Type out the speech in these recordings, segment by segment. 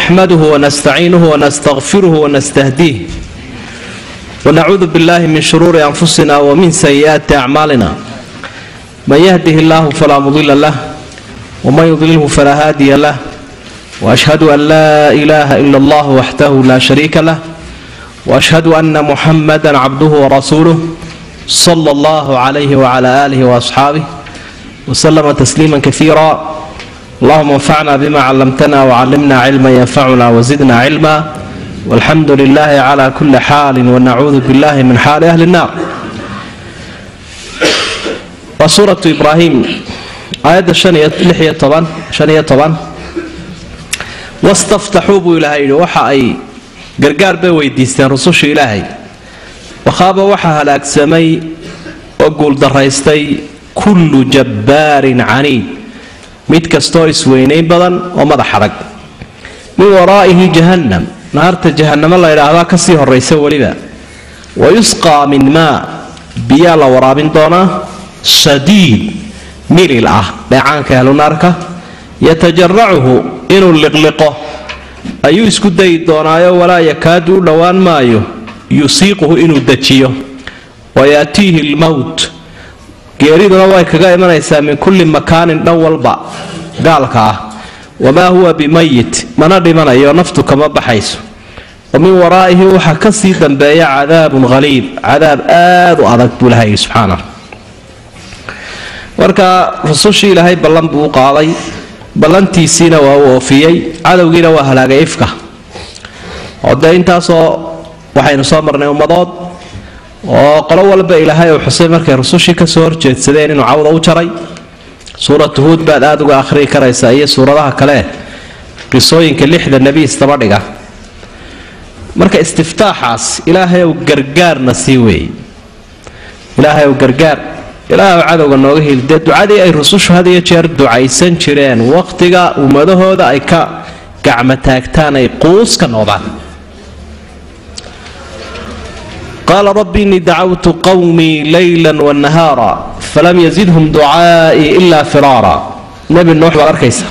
نحمده ونستعينه ونستغفره ونستهديه ونعوذ بالله من شرور أنفسنا ومن سيئات أعمالنا من يهده الله فلا مضل له ومن يضلله فلا هادي له وأشهد أن لا إله إلا الله وحده لا شريك له وأشهد أن محمدا عبده ورسوله صلى الله عليه وعلى آله وأصحابه وسلم تسليما كثيرا اللهم انفعنا بما علمتنا وعلمنا علما ينفعنا وزدنا علما والحمد لله على كل حال ونعوذ بالله من حال أهل النار وسورة إبراهيم آية شنية طبعا شنية طبعا واستفتحوا بو إلهي وحا أي قرقار بي ويديستين رسوش إلهي وخاب وحا هلاك سمي وقول دريستي كل جبار عنيد mid kastoo isweynayn badan oo madax adag min waraa'ihi jahannam naarta jahannamo la ydhaahdaa kasii horaysa weliba wa yusqaa min maa biyaa la waraabin doonaa shadiid milil ah dheecaanka ahlunaarka yatajaracuhu inuu liqliqo ayuu isku dayi doonaayo walaa yakaadu u dhowaan maayo yusiiquhu inuu dejiyo wayaatiihi lmowt geeriduna way kaga imanaysaa min kulli makaanin dhan walba gaalka ah wamaa huwa bimayit mana dhimanayo naftu kama baxayso wa min waraa'ihi waxaa kasii dambeeya cadaabun haliid cadaab aad u adag buu ilahay subxaana marka rusushii ilaahay ballan buu u qaaday ballantiisiina waa uu oofiyey cadowgiina waa halaagay ifka oo dee intaasoo waxaynu soo marnay ummadood oo qolo walba ilaahay uu xusay markay rusushii kasoo horjeedsadeen inuu cawda u jaray suuratu huud baad aada uga akhriyi karaysaa iyo suuradaha kale qisooyinka lixda nebi isdabadhiga marka istiftaaxaas ilaahayow gargaarna sii weeyey ilaahayow gargaar ilaahaw cadowga nooga heli dee ducadii ay rusushu had iyo jeer ducaysan jireen wakhtiga ummadahooda ay ka gacmo taagtaan ay quus ka noqdaan qaala rabbi innii dacawtu qawmii leyla wanahaara falam yazidhum ducaa'ii ilaa firaara nebi nuux baad arkaysa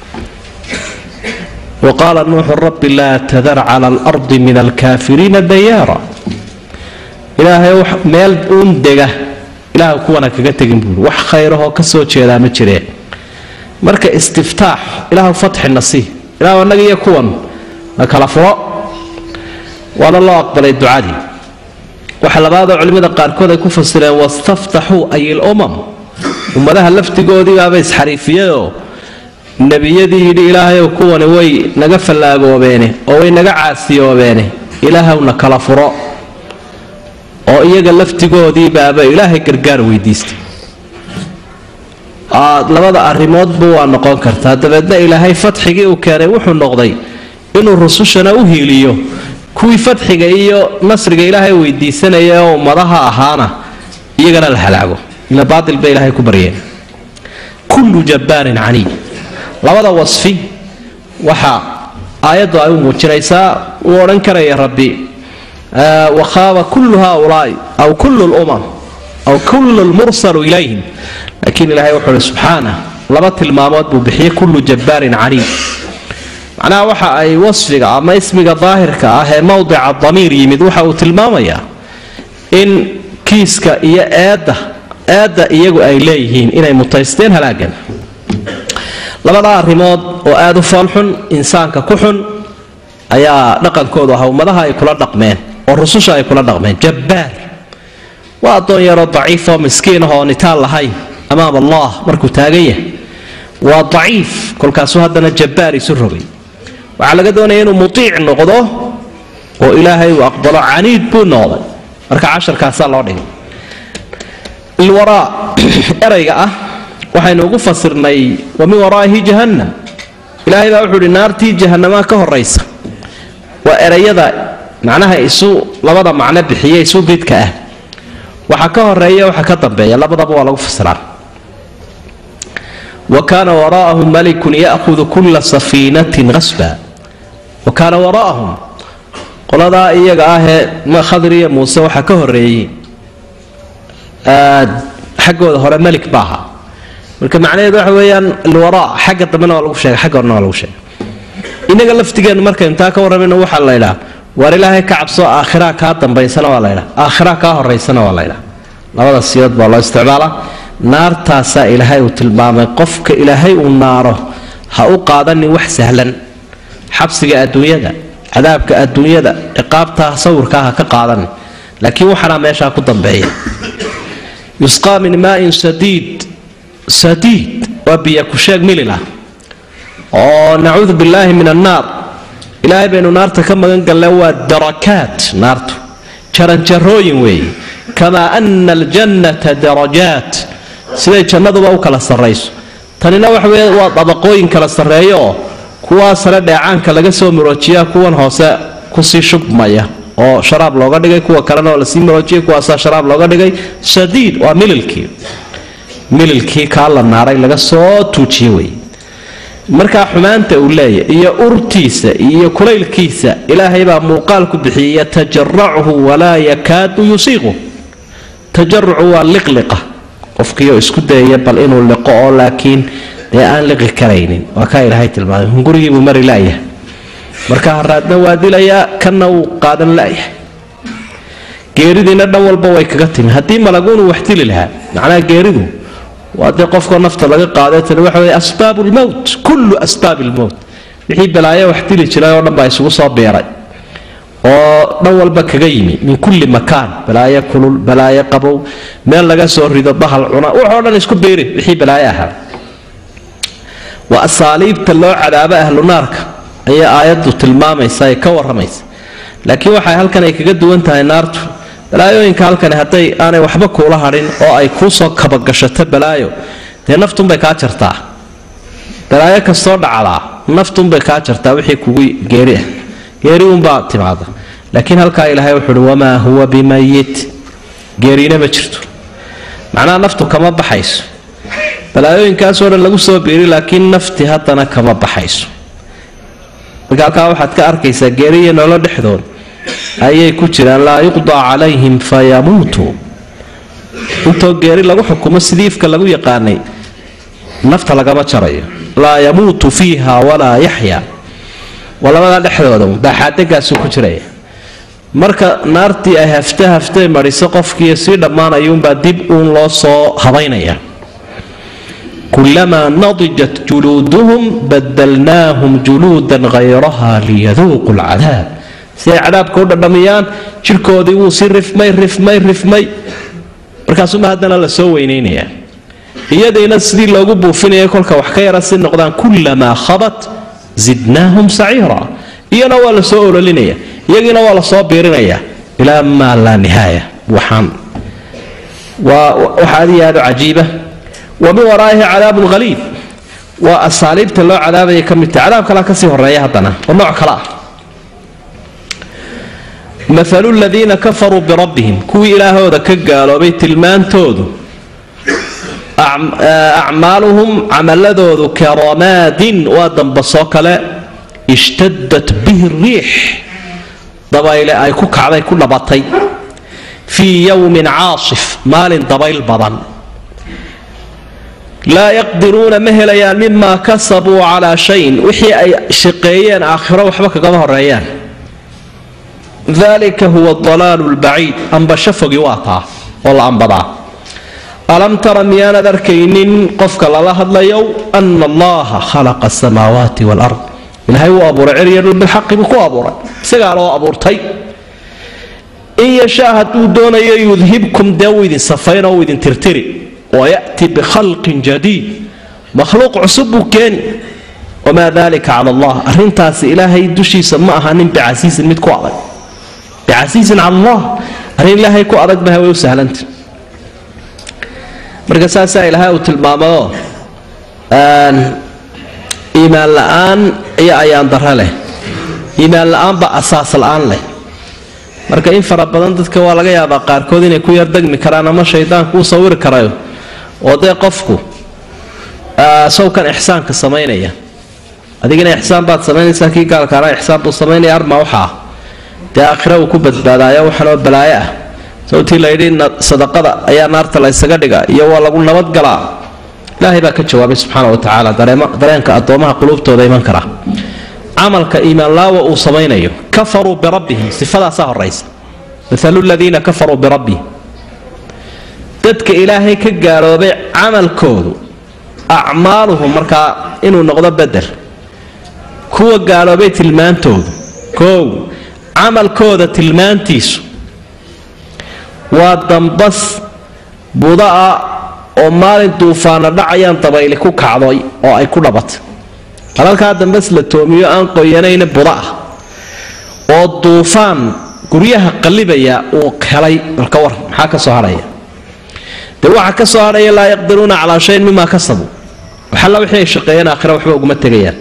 wa qaala nuuxu rabbi laa tadar cala alardi min alkaafiriina dayaara ilaahay meel uun dega ilaah kuwana kaga tegin buuri wax khayrahoo ka soo jeedaa ma jireen marka istiftaax ilaahu fatxina sii ilahu annaga iyo kuwan na kala furo waana loo aqbalay ducadii waxa labaadoo culimmada qaarkood ay ku fasireen wastaftaxuu ay ilumam ummadaha laftigoodiibaaba isxariifiyayoo nebiyadii yidhi ilaahayow kuwani way naga fallaagoobeene oo way naga caasiyoobeene ilaahowna kala furo oo iyaga laftigoodiibaaba ilaahay gargaar weydiistay labada arrimoodba waa noqon kartaa dabeedna ilaahay fatxigii uu keenay wuxuu noqday inuu rusushana u hiiliyo kuwii fadxiga iyo nasriga ilaahay weydiisanaya oo ummadaha ahaana iyagana la halaago ila baatil bay ilaahay ku baryeen kullu jabbaarin caniid labada wasfi waxa aayaddu ay u muujinaysaa uu odhan karaya rabbi wakhaaba kullu haaulaai aw kullu lumam aw kullu lmursalu ilayhim laakiin ilahay wuxuu uhi subxaanah laba tilmaamood buu bixiyey kullu jabbaarin caniid macnaha waxa ay wasfiga ama ismiga daahirka ah ee mowdica damiir yimid waxa uu tilmaamayaa in kiiska iyo eedda eedda iyagu ay leeyihiin inay mutaysteen halaagan labadaa arrimood oo aada u foolxun insaanka ku xun ayaa dhaqankoodu ah ummadaha ay kula dhaqmeen oo rususha ay kula dhaqmeen jabbaar waa addoon yaroo daciifoo miskiin ahoo nitaal lahayn amaam allah markuu taagan yahay waa daciif kolkaasuu haddana jabbaar isu rogay waxaa laga doonaya inuu mutiic noqdo oo ilaahay uu aqbalo caniid buu noqday marka casharkaasaa loo dhigay ilwaraa erayga ah waxaynu ugu fasirnay wa min waraa'ihi jahannam ilaahay baa wuxuu uhi naartii jahanamaa ka horaysa waa erayada macnaha isu labada macno bixiye isu bidka ah waxa ka horeeya waxa ka dambeeya labadaba waa lagu fasiraa wa kaana waraa'ahum malikun ya'hudu kulla safiinatin qasba wa kaana waraa'ahum qoladaa iyaga ahee khadir iyo muuse waxaa ka horeeyey xaggooda hore malik ba ahaa marka macnaheedu waxa weeyaan alwaraa xagga dambena waa lagu sheegay xagga horena waa lagu sheegay inaga laftigeennu markaynu taa ka warramayno waxaa la ydhaa waar ilaahay ka cabso aakhiraa kaa dambaysana waa laydhaa aakhiraa kaa horaysana waa laydhaa labada siyood baa loo isticmaalaa naartaasaa ilaahay uu tilmaamay qofka ilaahay uu naaro ha u qaadanin wax sahlan xabsiga adduunyada cadaabka adduunyada ciqaabtaa sawirkaa ha ka qaadanin laakiin waxaanaa meeshaa ku dambeeya yusqaa min maain sadiid sadiid waa biyo kusheeg mililah oo nacuudu billaahi min annaar ilaahay baynu naarta ka magan galle waa darakaat naartu jaranjarooyin weeye kamaa ana aljannata darajaat siday jannaduba u kala sarrayso tanina waxa weye waa dabaqooyin kala sarreeyo oo kuwaa sare dheecaanka laga soo maroojiyaa kuwan hoose kusii shubmaya oo sharaab looga dhigay kuwa kalena oo lasii maroojiyay kuwaasaa sharaab looga dhigay shadiid waa mililkii mililkii kaa la naaray laga soo tuujiye wey markaa xumaanta uu leeyahy iyo urtiisa iyo kulaylkiisa ilaahay baa muuqaal ku bixiyay yatajarachu walaa yakaadu yusiiqu tajarucu waa liqliqa qofkiioo isku dayaya bal inuu liqo oo laakiin dee aan liqi karaynin waa kaa ilaahay tilmaamay hungurigiibuu mari laayahay marka haraadna waa dilayaa kanna wuu qaadan laayahay geeridiina dhan walba way kaga timi haddii malaguunu wax dili lahaa macnaha geeridu waa dee qofkoo nafta laga qaaday tani waxa weye asbaab lmowt kullu asbaab lmowt wixii balaayo wax dili jiray oo dhan baa isugu soo beeray oo dhan walba kaga yimi min kulli makaan balaayo kulul balaayo qabow meel laga soo rido bahal cuna waxoo dhan isku beeri wixii balaayo ahaa waa asaaliibta loo cadaabo ahlu naarka ayay aayaddu tilmaamaysa ay ka waramaysa laakiin waxay halkan ay kaga duwan tahay naartu balaayooyinka halkani hadday aanay waxba kuula hadhin oo ay kuu soo kabagashato balaayo dee naftunbay kaa jartaa balaayo kastoo dhacdaa naftunbay kaa jartaa wixii kugu geeri ah geeri unbaa timaada laakiin halkaa ilaahay wuxuu uhi wamaa huwa bimayit geeriina ma jirto macnaha naftu kama baxayso balaayooyinkaasoo dhan lagu soo biiri laakiin nafti haddana kama baxayso marka halkaa waxaad ka arkaysaa geeriya noolo dhexdood ayay ku jiraan laa yuqdaa calayhim fayamuutuu intoo geeri lagu xukumo sidii ifka lagu yaqaanay nafta lagama jarayo laa yamuutu fiiha walaa yaxya waa labadaa dhexdooda baaxaadegaasu ku jiraya marka naartii ay hafte haftee mariso qofkii sii dhammaanayuunbaa dib uun loo soo habaynaya kulamaa nadijat juluuduhum badalnaahum juluudan hayraha liyaduuqu lcadaab si ay cadaabka u dhadhamiyaan jirkoodii wuu si rifmay rifmay rifmay markaasuma haddana la soo weynaynaya iyadiina sidii loogu buufinaya kolka wax ka yara si noqdaan kulamaa khabat zidnaahum saciira iyana waa la soo ololinaya iyagiina waa la soo biirinaya ilaa maa laa nihaaya waxaan waa wax aad iyo aad u cajiiba wa min waraa'ihi cadaabun haliib waa asaaliibta loo cadaabaya ka mid tahay cadaab kalea kasii horeeya haddana oo nooc kale ah maalu ladiina kafaruu birabbihim kuwii ilaahooda ka gaaloobay tilmaantoodu acmaaluhum camaladoodu karamaadin waa dambasoo kale ishtadat bihi riix dabayle ay ku kacday ku dhabatay fii yowmin caasif maalin dabayl badan laa yaqdiruuna ma helayaan mimaa kasabuu calaa shayin wixii ay shaqeeyeen aakhiro waxba kagama horeeyaan dalika huwa dalaalu lbaciid ambasho fogi waa taa oo la ambadaa alam tara miyaanad arkaynin qofka lala hadlayow ana allaha khalaqa asamaawaati walard ilaahay wuu abuuray cerya dhul bilxaqi buu ku abuuray isagaa loo abuurtay in yashaa hadduu doonayo yudhibkum dee wuu idin safayn oo wuu idin tirtiri wayati bikhalqin jadiid makhluuq cusub buu keeni wamaa dalika cala allah arrintaasi ilaahay dushiisa ma ahanin bicasiisin mid ku adag bicasiisin cala allah arrin ilaahay ku adag baha way u sahlanta marka saasaa ilaahay uu tilmaamayo iimaan la-aan iyo ayaan daro leh iimaan la-aanba asaas la-aan leh marka in fara badan dadka waa laga yaabaa qaarkood inay ku yardegmi karaan ama shaydaanku u sawiri karayo oo dee qofku sawkan ixsaanka samaynaya adigina ixsaan baad samaynaysaa kii gaalkaana ixsaan buu samaynaya arma waxaa dee aakhira uu ku badbaadaayo waxanoo balaayo ah sababtii layidhi sadaqada ayaa naarta la ysaga dhiga iyo waa lagu nabadgalaa ilaahay baa ka jawaabay subxaana wa tacaala dareenka addoomaha quluubtooda iman kara camalka iimaanlaawa uu samaynayo kafaruu birabbihim sifadaasaa horaysa maalu ladiina kafaruu birabbihim dadka ilaahay ka gaaloobay camalkoodu acmaaluhum markaa inuu noqdo bedel kuwa gaaloobay tilmaantoodu koow camalkooda tilmaantiisu waa dambas buda'a oo maalin duufaana dhacayaan dabayli ku kacday oo ay ku dhabatay halalkaa dambas la toomiyo aan qoyanayna buda ah oo duufaan guryaha qallibaya uu helay balka war maxaa ka soo hadhaya dee waxaa ka soo hadhaya laa yaqdiruuna calaa shayin mimaa kasabuu waxalla wixii ay shaqeeyeen aakhira waxba uguma tegayaan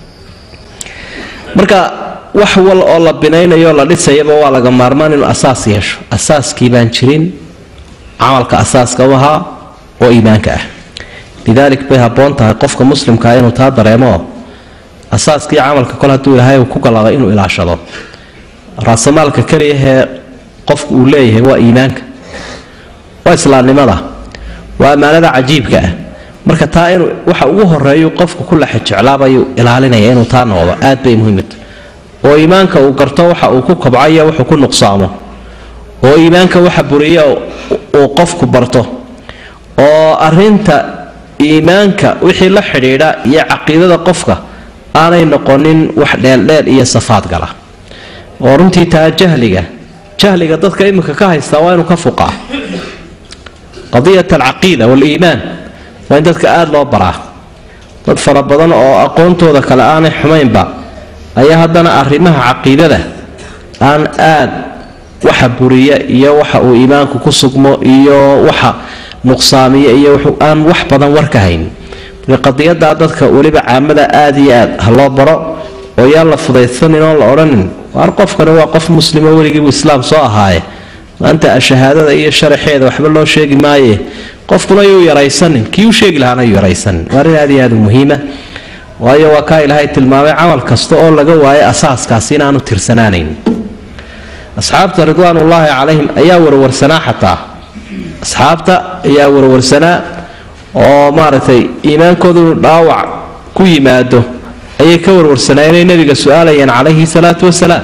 marka wax wal oo la binaynayo la dhisayaba waa laga maarmaan inuu asaas yeesho asaaskii baan jirin camalka asaaska u ahaa oo iimaanka ah lidaalik bay habboon tahay qofka muslimkaa inuu taa dareemo asaaskii camalka kol hadduu ilaahay uu ku galaday inuu ilaashado raasamaalka keliyahee qofku uu leeyahay waa iimaanka waa islaamnimada waa ammaanada cajiibka ah marka taa inuu waxa ugu horeeyu qofku ku laxa jeclaabayu ilaalinaya inuu taa noqdo aad bay muhiimta oo iimaanka uu garto waxa uu ku kobcayo wuxuu ku nuqsaamo oo iimaanka waxa buriya uu qofku barto oo arinta iimaanka wixii la xidhiidha iyo caqiidada qofka aanay noqonin wax dheeldheel iyo safaad gala oo runtii taa jahliga jahliga dadka iminka ka haystaa waa inuu ka fuqaa qadiyat alcaqiida waaliimaan waa in dadka aada loo baraa dad fara badan oo aqoontooda kale aanay xumaynba ayaa haddana arrimaha caqiidada aan aad waxa buriya iyo waxa uu iimaanku ku sugmo iyo waxa nuqsaamiya iyo aan wax badan war ka hayn marka qadiyadaa dadka weliba caamada aada iyo aad ha loo baro oo yaan la fudaysanin oon la odhanin waar qofkani waa qof muslimo weligiibu islaam soo ahaaye maanta shahaadada iyo sharaxeeda waxba loo sheegi maaye qofkuna yuu yaraysanin kii u sheegi lahaana yuu yaraysanin waa arrin aad iyo aad u muhiima waayo waa kaa ilaahay tilmaamay camal kasta oo laga waayo asaaskaasi inaanu tirsanaanayn asxaabta ridwaanullaahi calayhim ayaa warwarsanaa xataa asxaabta ayaa warwarsanaa oo maaragtay iimaankoodu inuu dhaawac ku yimaado ayay ka warwarsanaa inay nabiga su-aalayeen calayhi salaatu wasalaam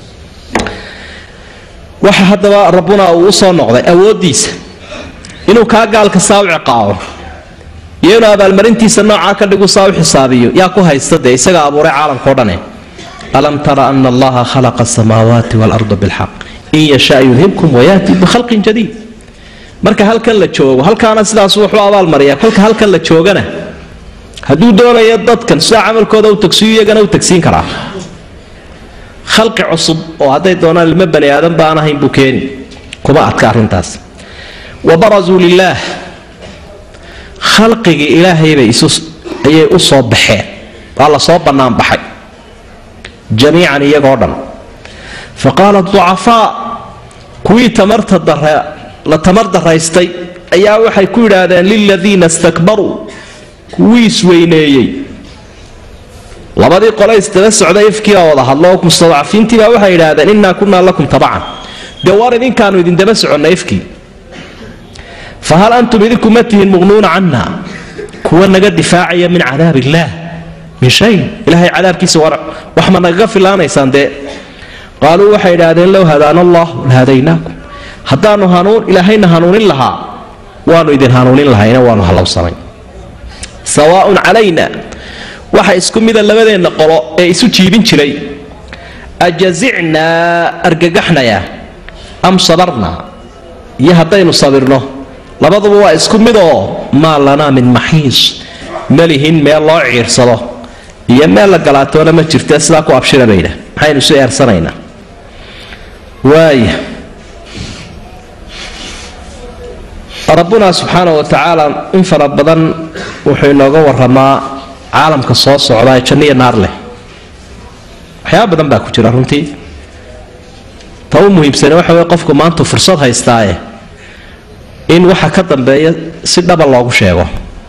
waxa haddaba rabbuna uu u soo noqday awooddiisa inuu kaa gaalka saa u ciqaabo iyo inuu abaalmarintiisa noocaa ka dhigu saa u xisaabiyo yaa ku haysta dee isaga abuuray caalamkao dhane alam tara ana allaha khalaqa asamaawaati waalarda bilxaq in yashaa yudhibkum wayaati bikhalqin jadiid marka halkan la joogo halkaana sidaas wuxuu abaalmariyaa kolka halkan la joogana hadduu doonayo dadkan sidaa camalkooda u tagsiyo iyagana u tagsiin karaa khalqi cusub oo hadday doonaan ilmo bani aadan baan ahayn buu keeni kuma adka arrintaas wa barazuu lilaah khalqigii ilaahaybay ayay u soo baxeen waa la soo bannaan baxay jamiican iyagoo dhan fa qaala ducafaa kuwii tamarta dare la tamar daraystay ayaa waxay ku yidhaahdeen liladiina istakbaruu kuwii isweyneeyey labadii qole isdaba socday ifkiibaa wada hadlo mustadcafiintiibaa waxay yidhaahdeen innaa kunnaa lakum tabacan dee waar idinkaanu idindaba soconna ifkii fa hal antum idinku ma tihiin muqnuuna canna kuwa naga difaacaya min cadaab illaah min shay ilahay cadaabkiisa wax ma nagaga filaanaysaan dee qaaluu waxay idhaahdeen low hadaana allah lahadaynaakum haddaanu hanuun ilaahayna hanuunin lahaa waanu idin hanuunin lahayna waanu hallowsanay sawaaun calayna waxa isku mida labadeenna qolo ee isu jiibin jiray ajazicnaa argagaxnaya am sabarnaa iyo haddaynu sabirno labaduba waa isku mid oo maa lanaa min maxiis malihin meel loo ciirsado iyo meel la galaatoona ma jirte sidaa ku abshira baydha maxaynu isu eersanaynaa waaya rabbuna subxaana wa tacaala in fara badan wuxuu inooga waramaa caalamka soo socda ee janniya naar leh waxyaaba badan baa ku jira runtii ta u muhiimsane waxa wey qofku maanta fursad haystaaye in waxa ka dambeeya si dhaba loogu sheego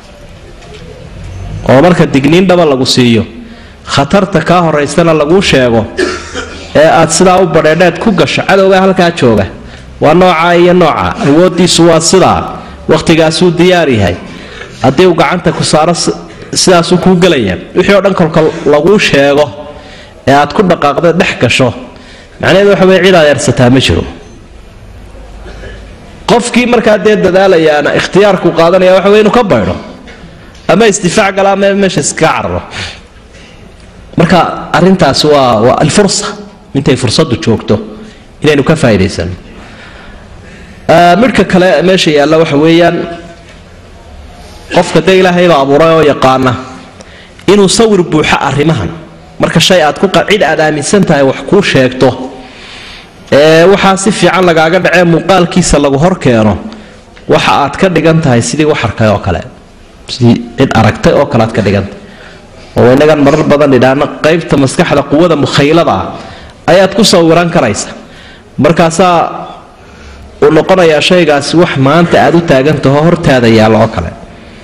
oo marka digniin dhaba lagu siiyo khatarta kaa horaysana laguu sheego ee aad sidaa u badheedheed ku gasho cadowgaa halkaa jooga waa noocaa iyo nooca awoodiisu waa sidaa wakhtigaasuu diyaar yahay haddii uu gacanta ku saaro sidaasuu kuu gelaya wixii oo dhan kolka laguu sheego ee aad ku dhaqaaqda dhex gasho macnaheedu waxa weye cid aad eersataa ma jiro qofkii markaa dee dadaalayaana ikhtiyaarku qaadanaya waxa wey inu ka baydho ama isdifaac gala ama meesha iskaga cararo marka arintaasi waa waa alfursa intay fursaddu joogto inaynu ka faa'idaysano midhka kale meesha yaalla waxa weeyaan qofka dee ilaahayba abuuray oo yaqaana inuu sawir buuxo arrimahan marka shay aad ku cid aad aaminsan tahay wax kuu sheegto ee waxaa si fiican lagaaga dhacee muuqaalkiisa lagu hor keeno waxa aad ka dhigan tahay sidii wax arkay oo kale sidii cid aragtay oo kale aad ka dhigantahay oo inagan marar badan idhaahno qaybta maskaxda quwada mukhaylada ah ayaad ku sawiran karaysa markaasaa uu noqonayaa shaygaasi wax maanta aad u taagantaho hortaada yaalla oo kale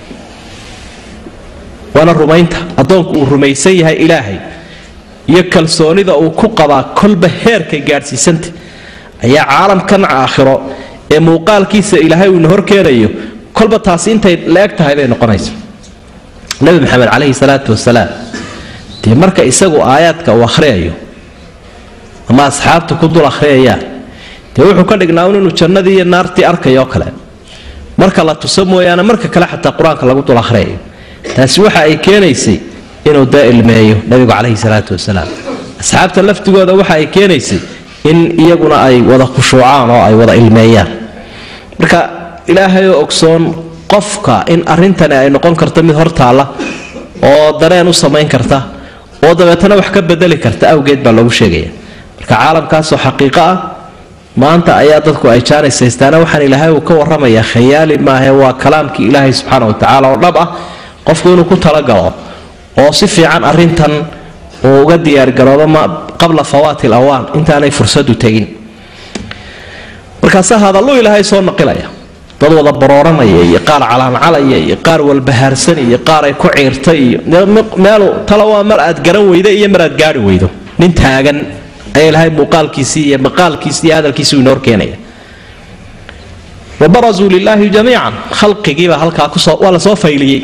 waana rumaynta addoonku uu rumaysan yahay ilaahay iyo kalsoonida uu ku qabaa kolba heerkay gaadhsiisanta ayaa caalamkan aakhiro ee muuqaalkiisa ilaahay uuna horkeenayo kolba taasi intay la-eg tahay bay noqonaysa nabi maxamed caleyhi salaatu wasalaam dee marka isagu aayaadka uu akhriyayo ama asxaabta ku dul akhriyayaan dee wuxuu ka dhignaa un inuu jannadii iyo naartii arkayoo kale marka la tuso mooyaane marka kale xataa qur-aanka lagu dul akhriyayo taasi waxa ay keenaysay inuu dee ilmeeyo nabigu caleyhi salaatu wasalaam asxaabta laftigooda waxa ay keenaysay in iyaguna ay wada khushuucaan oo ay wada ilmeeyaan marka ilaahay oo ogsoon qofka in arrintani ay noqon karto mid hortaalla oo dareen u samayn karta oo dabeetana wax ka bedeli karta awgeed baa loogu sheegaya marka caalamkaasoo xaqiiqo ah maanta ayaa dadku ay jaanaysaystaan waxaan ilaahay uu ka warramayaa khayaali maahe waa kalaamkii ilaahay subxaana watacaala oo dhab ah qofku inuu ku talagalo oo si fiican arintan uu uga diyaargaroobo qabla fawaati lawaan intaanay fursadu tegin markaase hadallu ilaahay soo naqilaya dad wada barooranaya iyo qaar calaancalaya iyo qaar walbahaarsan iyo qaar ay ku ciirtay iyo meelu tala waa mar aad garan weydo iyo mar aad gaari weydo nin taagan ayaa ilaahay muuqaalkiisii iyo maqaalkiisii iyo hadalkiisii inoo horkeenaya wabarazuu lilaahi jamiican khalqigiibaa halkaa kusoo waa lasoo fayliyey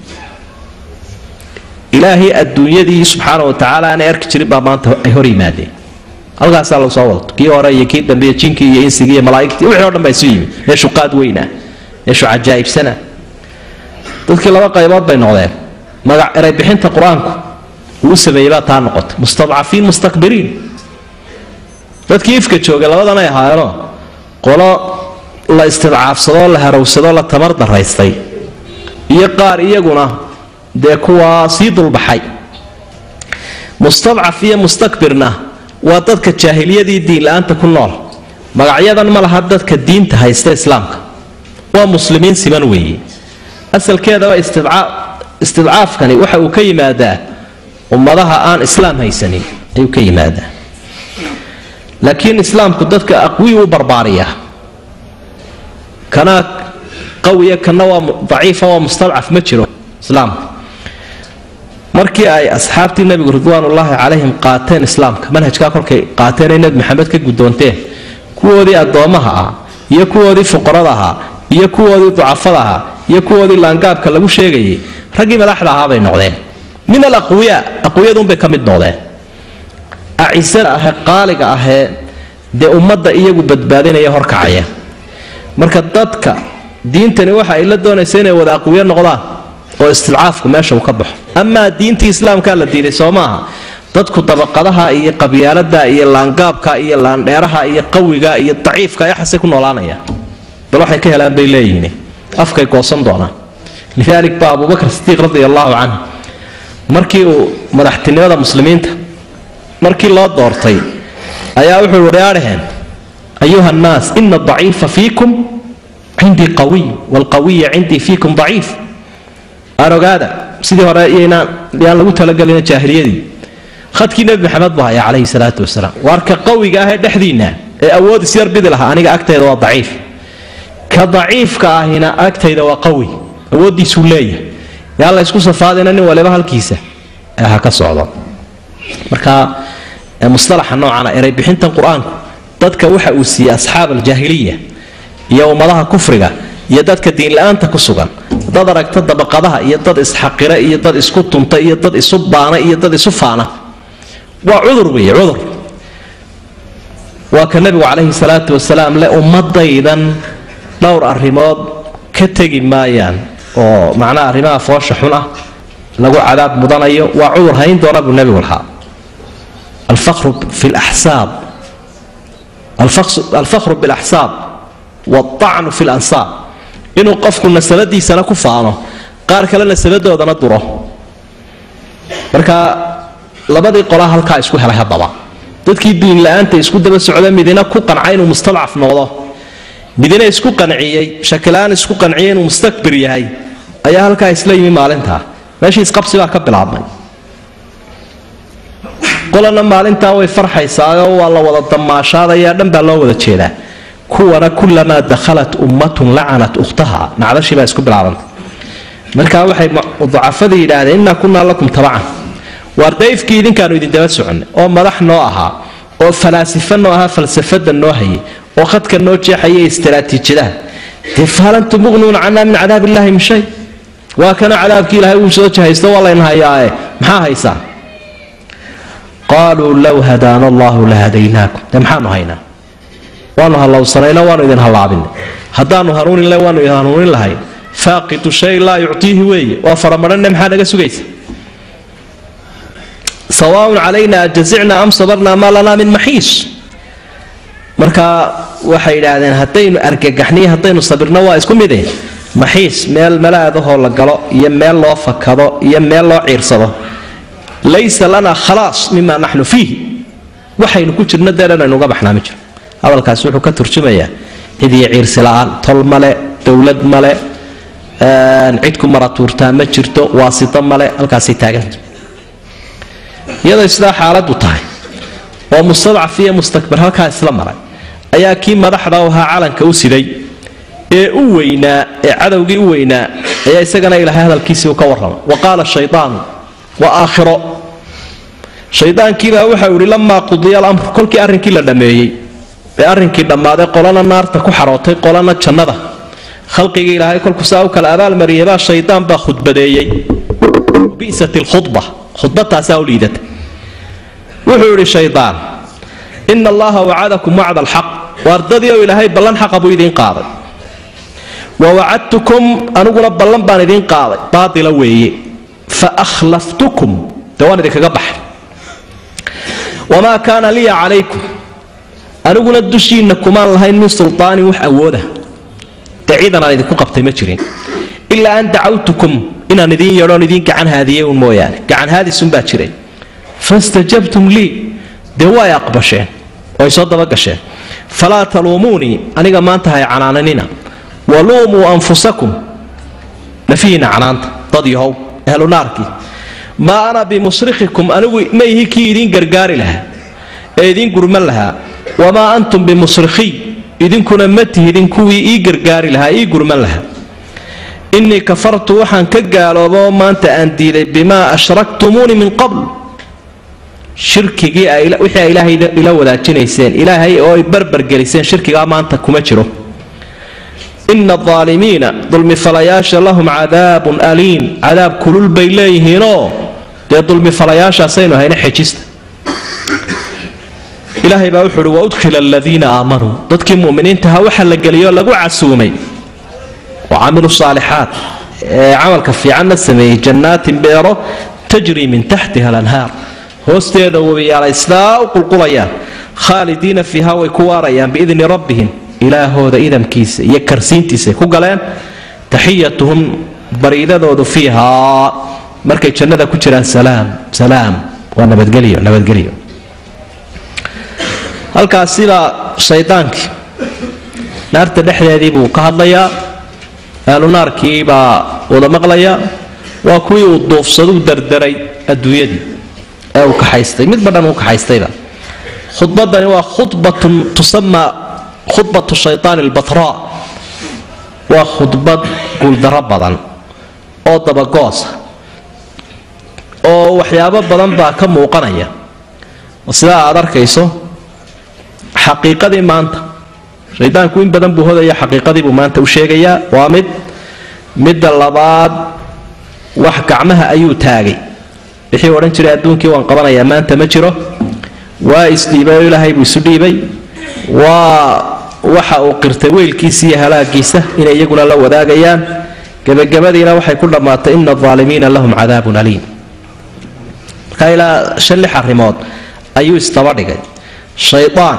ilaahay adduunyadii subxaana wa tacaala aanay arki jirin baa maanta ay hor yimaadeen halkaasaa lagu soo wadato kii hore iyo kii dambe jinkii iyo insigii iyo malaaigtii wixii o dhan baa isu yimid meeshu qaad weynah meeshu cajaa'ibsana dadkii laba qaybood bay noqdeen magac eray bixinta qur-aanku uu u sameeyey baa taa noqotay mustadcafiin mustakbiriin dadkii ifka joogay labadanay ahaayeenoo qolo la istidcaafsadoo la harowsadoo la tamar daraystay iyo qaar iyaguna dee kuwaa sii dulbaxay mustadcaf iyo mustakbirna waa dadka jaahiliyadii diinla-aanta ku nool magacyadan ma laha dadka diinta haysta islaamka waa muslimiin siman weeye asalkeedaba istidcaafkani waxa uu ka yimaadaa ummadaha aan islaam haysanin ayuu ka yimaadaa laakiin islaamku dadka aqwii u barbaariyaa kana qawiya kana waa daciifa waa mustadcaf ma jiro islaamka markii ay asxaabtii nabigu ridwaanullaahi calayhim qaateen islaamka manhajkaa kolkay qaateen ay nebi maxamed ka guddoonteen kuwoodii addoommaha ah iyo kuwoodii fuqarada ahaa iyo kuwoodii ducafada ahaa iyo kuwoodii laangaabka lagu sheegayay raggii madaxda ahaa bay noqdeen min al aqwiyaa aqwiyadunbay ka mid noqdeen acisada ahee qaaliga ahee dee ummadda iyagu badbaadinaya horkacaya marka dadka diintani waxa ay la doonaysa inay wada aqwiyo noqdaan oo istidcaafku meesha uu ka baxo amaa diintii islaamkaa la diiday soo maaha dadku dabaqadaha iyo qabyaalada iyo laangaabka iyo laandheeraha iyo qawiga iyo daciifka yaxasay ku noolaanaya bal waxay ka helaan bay leeyihiin afkay goosan doonaan lidaalik baa abubakr sidiiq radi allahu canhu markii uu madaxtinimada muslimiinta markii loo doortay ayaa wuxuu warearheen ayuha nnaas ina daciifa fiikum cindii qawiy waalqawiya cindii fiikum daciif aan ogaada sidii hore iyaynaan yaan lagu talagelina jaahiliyadii khadkii nebi maxamed buu haya calayhi salaatu wasalaam waarka qawiga ah ee dhexdiinna ee awood isyar bidi lahaa aniga agtayda waa daciif ka daciifka ahina agtayda waa qawi awooddiisuu leeyahay yaa la ysku safaadina nin waliba halkiisa ee ha ka socdo marka mustalaxa noocana eray bixintan qur-aanku dadka waxa uu siiyey asxaab aljaahiliya iyo ummadaha kufriga iyo dadka diinla-aanta ku sugan dad aragta dabaqadaha iyo dad isxaqira iyo dad isku tunta iyo dad isu baana iyo dad isu faana waa cudur weeye cudur waa ka nebigu calayhi salaatu wasalaam le ummadaydan dhowr arrimood ka tegi maayaan oo macnaha arrimaha foosha xun ah lagu cadaab mudanayo waa cudur hayn doona buu nebigu lahaa alfaqru fi laxsaab alfaqru bilaxsaab waalطacnu fi lansaab inuu qofku nasabadiisana ku faano qaar kale nasabadoodana duro marka labadii qolaa halkaa isku helay haddaba dadkii diin la-aanta isku daba socda midina ku qanca inuu mustadcaf noqdo midina isku qanciyey shakilaan isku qanciyay inuu mustakbir yahay ayaa halkaa isla yimi maalintaa meeshii isqabsi baa ka bilaabmay qolana maalintaa way farxaysaaoo waa la wada damaashaadayaa dhan baa loo wada jeedaa kuwana kulamaa dakhalat ummatun lacanat ukhtaha nacdashii baa isku bilaabantay markaa waxay ducafadii yidhaahdeen innaa kunaa lakum tabacan waar dayfkii idinkaanu idin daba soconay oo madax noo ahaa oo falaasifa noo ahaa falsafada noo hayay oo khadka noo jeexaya istaraatiijiyadaha dee faalantum muqnuuna canaa min cadaab illaahi min shay waa kana cadaabkii ilahay uu soo jahaysto waa layn hayaae maxaa haysaa qaaluu low hadaana allahu la hadaynaakum dee maxaanu haynaa waanu hallowsanayna waanu idin hallaabinay haddaanu hanuuninle waanu idin hanuunin lahay faaqidu shay laa yuctiihi weeye waa faramadhanne maxaa naga sugaysa sawaaun calayna ajazicna am sabarna maa lanaa min maxiis marka waxay idhaahdeen haddaynu argagaxniyo haddaynu sabirno waa isku mide maxiis meel malaadahoo la galo iyo meel loo fakado iyo meel loo ciirsado laysa lana khalaas mima naxnu fiih waxaynu ku jirno dee dhanaynu uga baxnaa ma jiro hadalkaasi wuxuu ka turjumayaa cid iyo ciirsi la-aan tol male dowlad male cid ku maratuurtaa ma jirto waasito male halkaasay taaganta iyadoo sidaa xaaladu tahay oo mustadcaf iyo mustakbir halkaa isla maray ayaa kii madaxda ahaa calanka u siday ee u weynaa ee cadowgii u weynaa ayaa isagana ilaahay hadalkiisii ka warramay wa qaala shayaanu waa aakhiro shaydaankiibaa waxau ihi lamaa qudiya alamru kolkii arrinkii la dhammeeyey ee arrinkii dhammaaday qolana naarta ku xarootay qolana jannada khalqigii ilaahay kolku saa u kala abaalmariyay baa shaydaan baa khudbadeeyey bisat lkhudba khudbataasaa u liidata wuxuu idhi shaydaan ina allaha wacadakum wacda alxaq waardadii oo ilaahay ballan xaqa buu idiin qaaday wa wacadtukum aniguna ballan baan idiin qaaday baatila weeye fa akhlaftukum dee waan idinkaga baxay wamaa kaana liya calaykum aniguna dushiinna kumaan lahayn min sulطaanin wax awooda dee ciidan aan idinku qabtay ma jirin ilaa an dacawtukum inaan idiin yeedhoon idiin gacan haadiyey un mooyaane gacan haadisunbaa jiray fastajabtum lii dee way aqbasheen way soo dabagasheen falaa taluumuunii aniga maanta hay canaananina waluumuu anfusakum nafihiina canaanta dad yahow ehlu naarkii maa ana bimusrikhikum anigu ma ihi kii idiin gargaari lahaa ee idiin gurman lahaa wamaa antum bimusrikhiy idinkuna ma tihidin kuwii ii gargaari lahaa ii gurman lahaa innii kafartu waxaan ka gaaloobo maanta aan diiday bimaa ashraktumuuni min qabl shirkigii wixii ay ilaahay ila wadaajinayseen ilaahay oo ay barbargeliseen shirkigaa maanta kuma jiro ina aalimiina dulmifalayaasha lahum cadaabun aliim cadaab kulul bay leeyihiinoo dee dulmifalayaashaasaynu hayna xejista ilaahay baa wuxuu uhi waudkhila aladiina aamanuu dadkii muminiintaha waxa la geliyoo lagu casuumay wa camiluu saalixaat ee camalka fiicanna sameeyey jannaatin beero tajrii min taxtiha alanhaar hoosteeda webiyaalay sidaa u qulqulayaan khaalidiina fiiha way ku waarayaan biidni rabbihim ilaahooda idamkiisa iyo karsiintiisay ku galeen taxiyatuhum bariidadoodu fiihaa markay jannada ku jiraan salaam salaam waa nabadgelyo nabadgelyo halkaasibaa shaydaankii naarta dhexdeedii buu ka hadlayaa ahlu naarkii baa wada maqlaya waa kuwii uu duufsaduu dardaray adduunyadii ee uu kaxaystay midba dhan uu kaxaystayba khudbadani waa khudbatun tusamaa khudbatu shaytaan albatra waa khudbad guuldaro badan oo dabagoosa oo waxyaabo badan baa ka muuqanaya sidaa aad arkayso xaqiiqadii maanta shaydaanku in badan buu hodaya xaqiiqadii buu maanta u sheegayaa waa mid midda labaad wax gacmaha ayuu taagay wixii odhan jiray adduunkii waan qabanayaa maanta ma jiro waa isdhiibay oo ilaahay buu isu dhiibay waa waxa uu qirtay weylkiisa iyo halaagiisa inay iyaguna la wadaagayaan gebagabadiina waxay ku dhammaatay ina aalimiina lahum cadaabun aliim markaa ilaa shan lix arrimood ayuu isdaba dhigay shayaan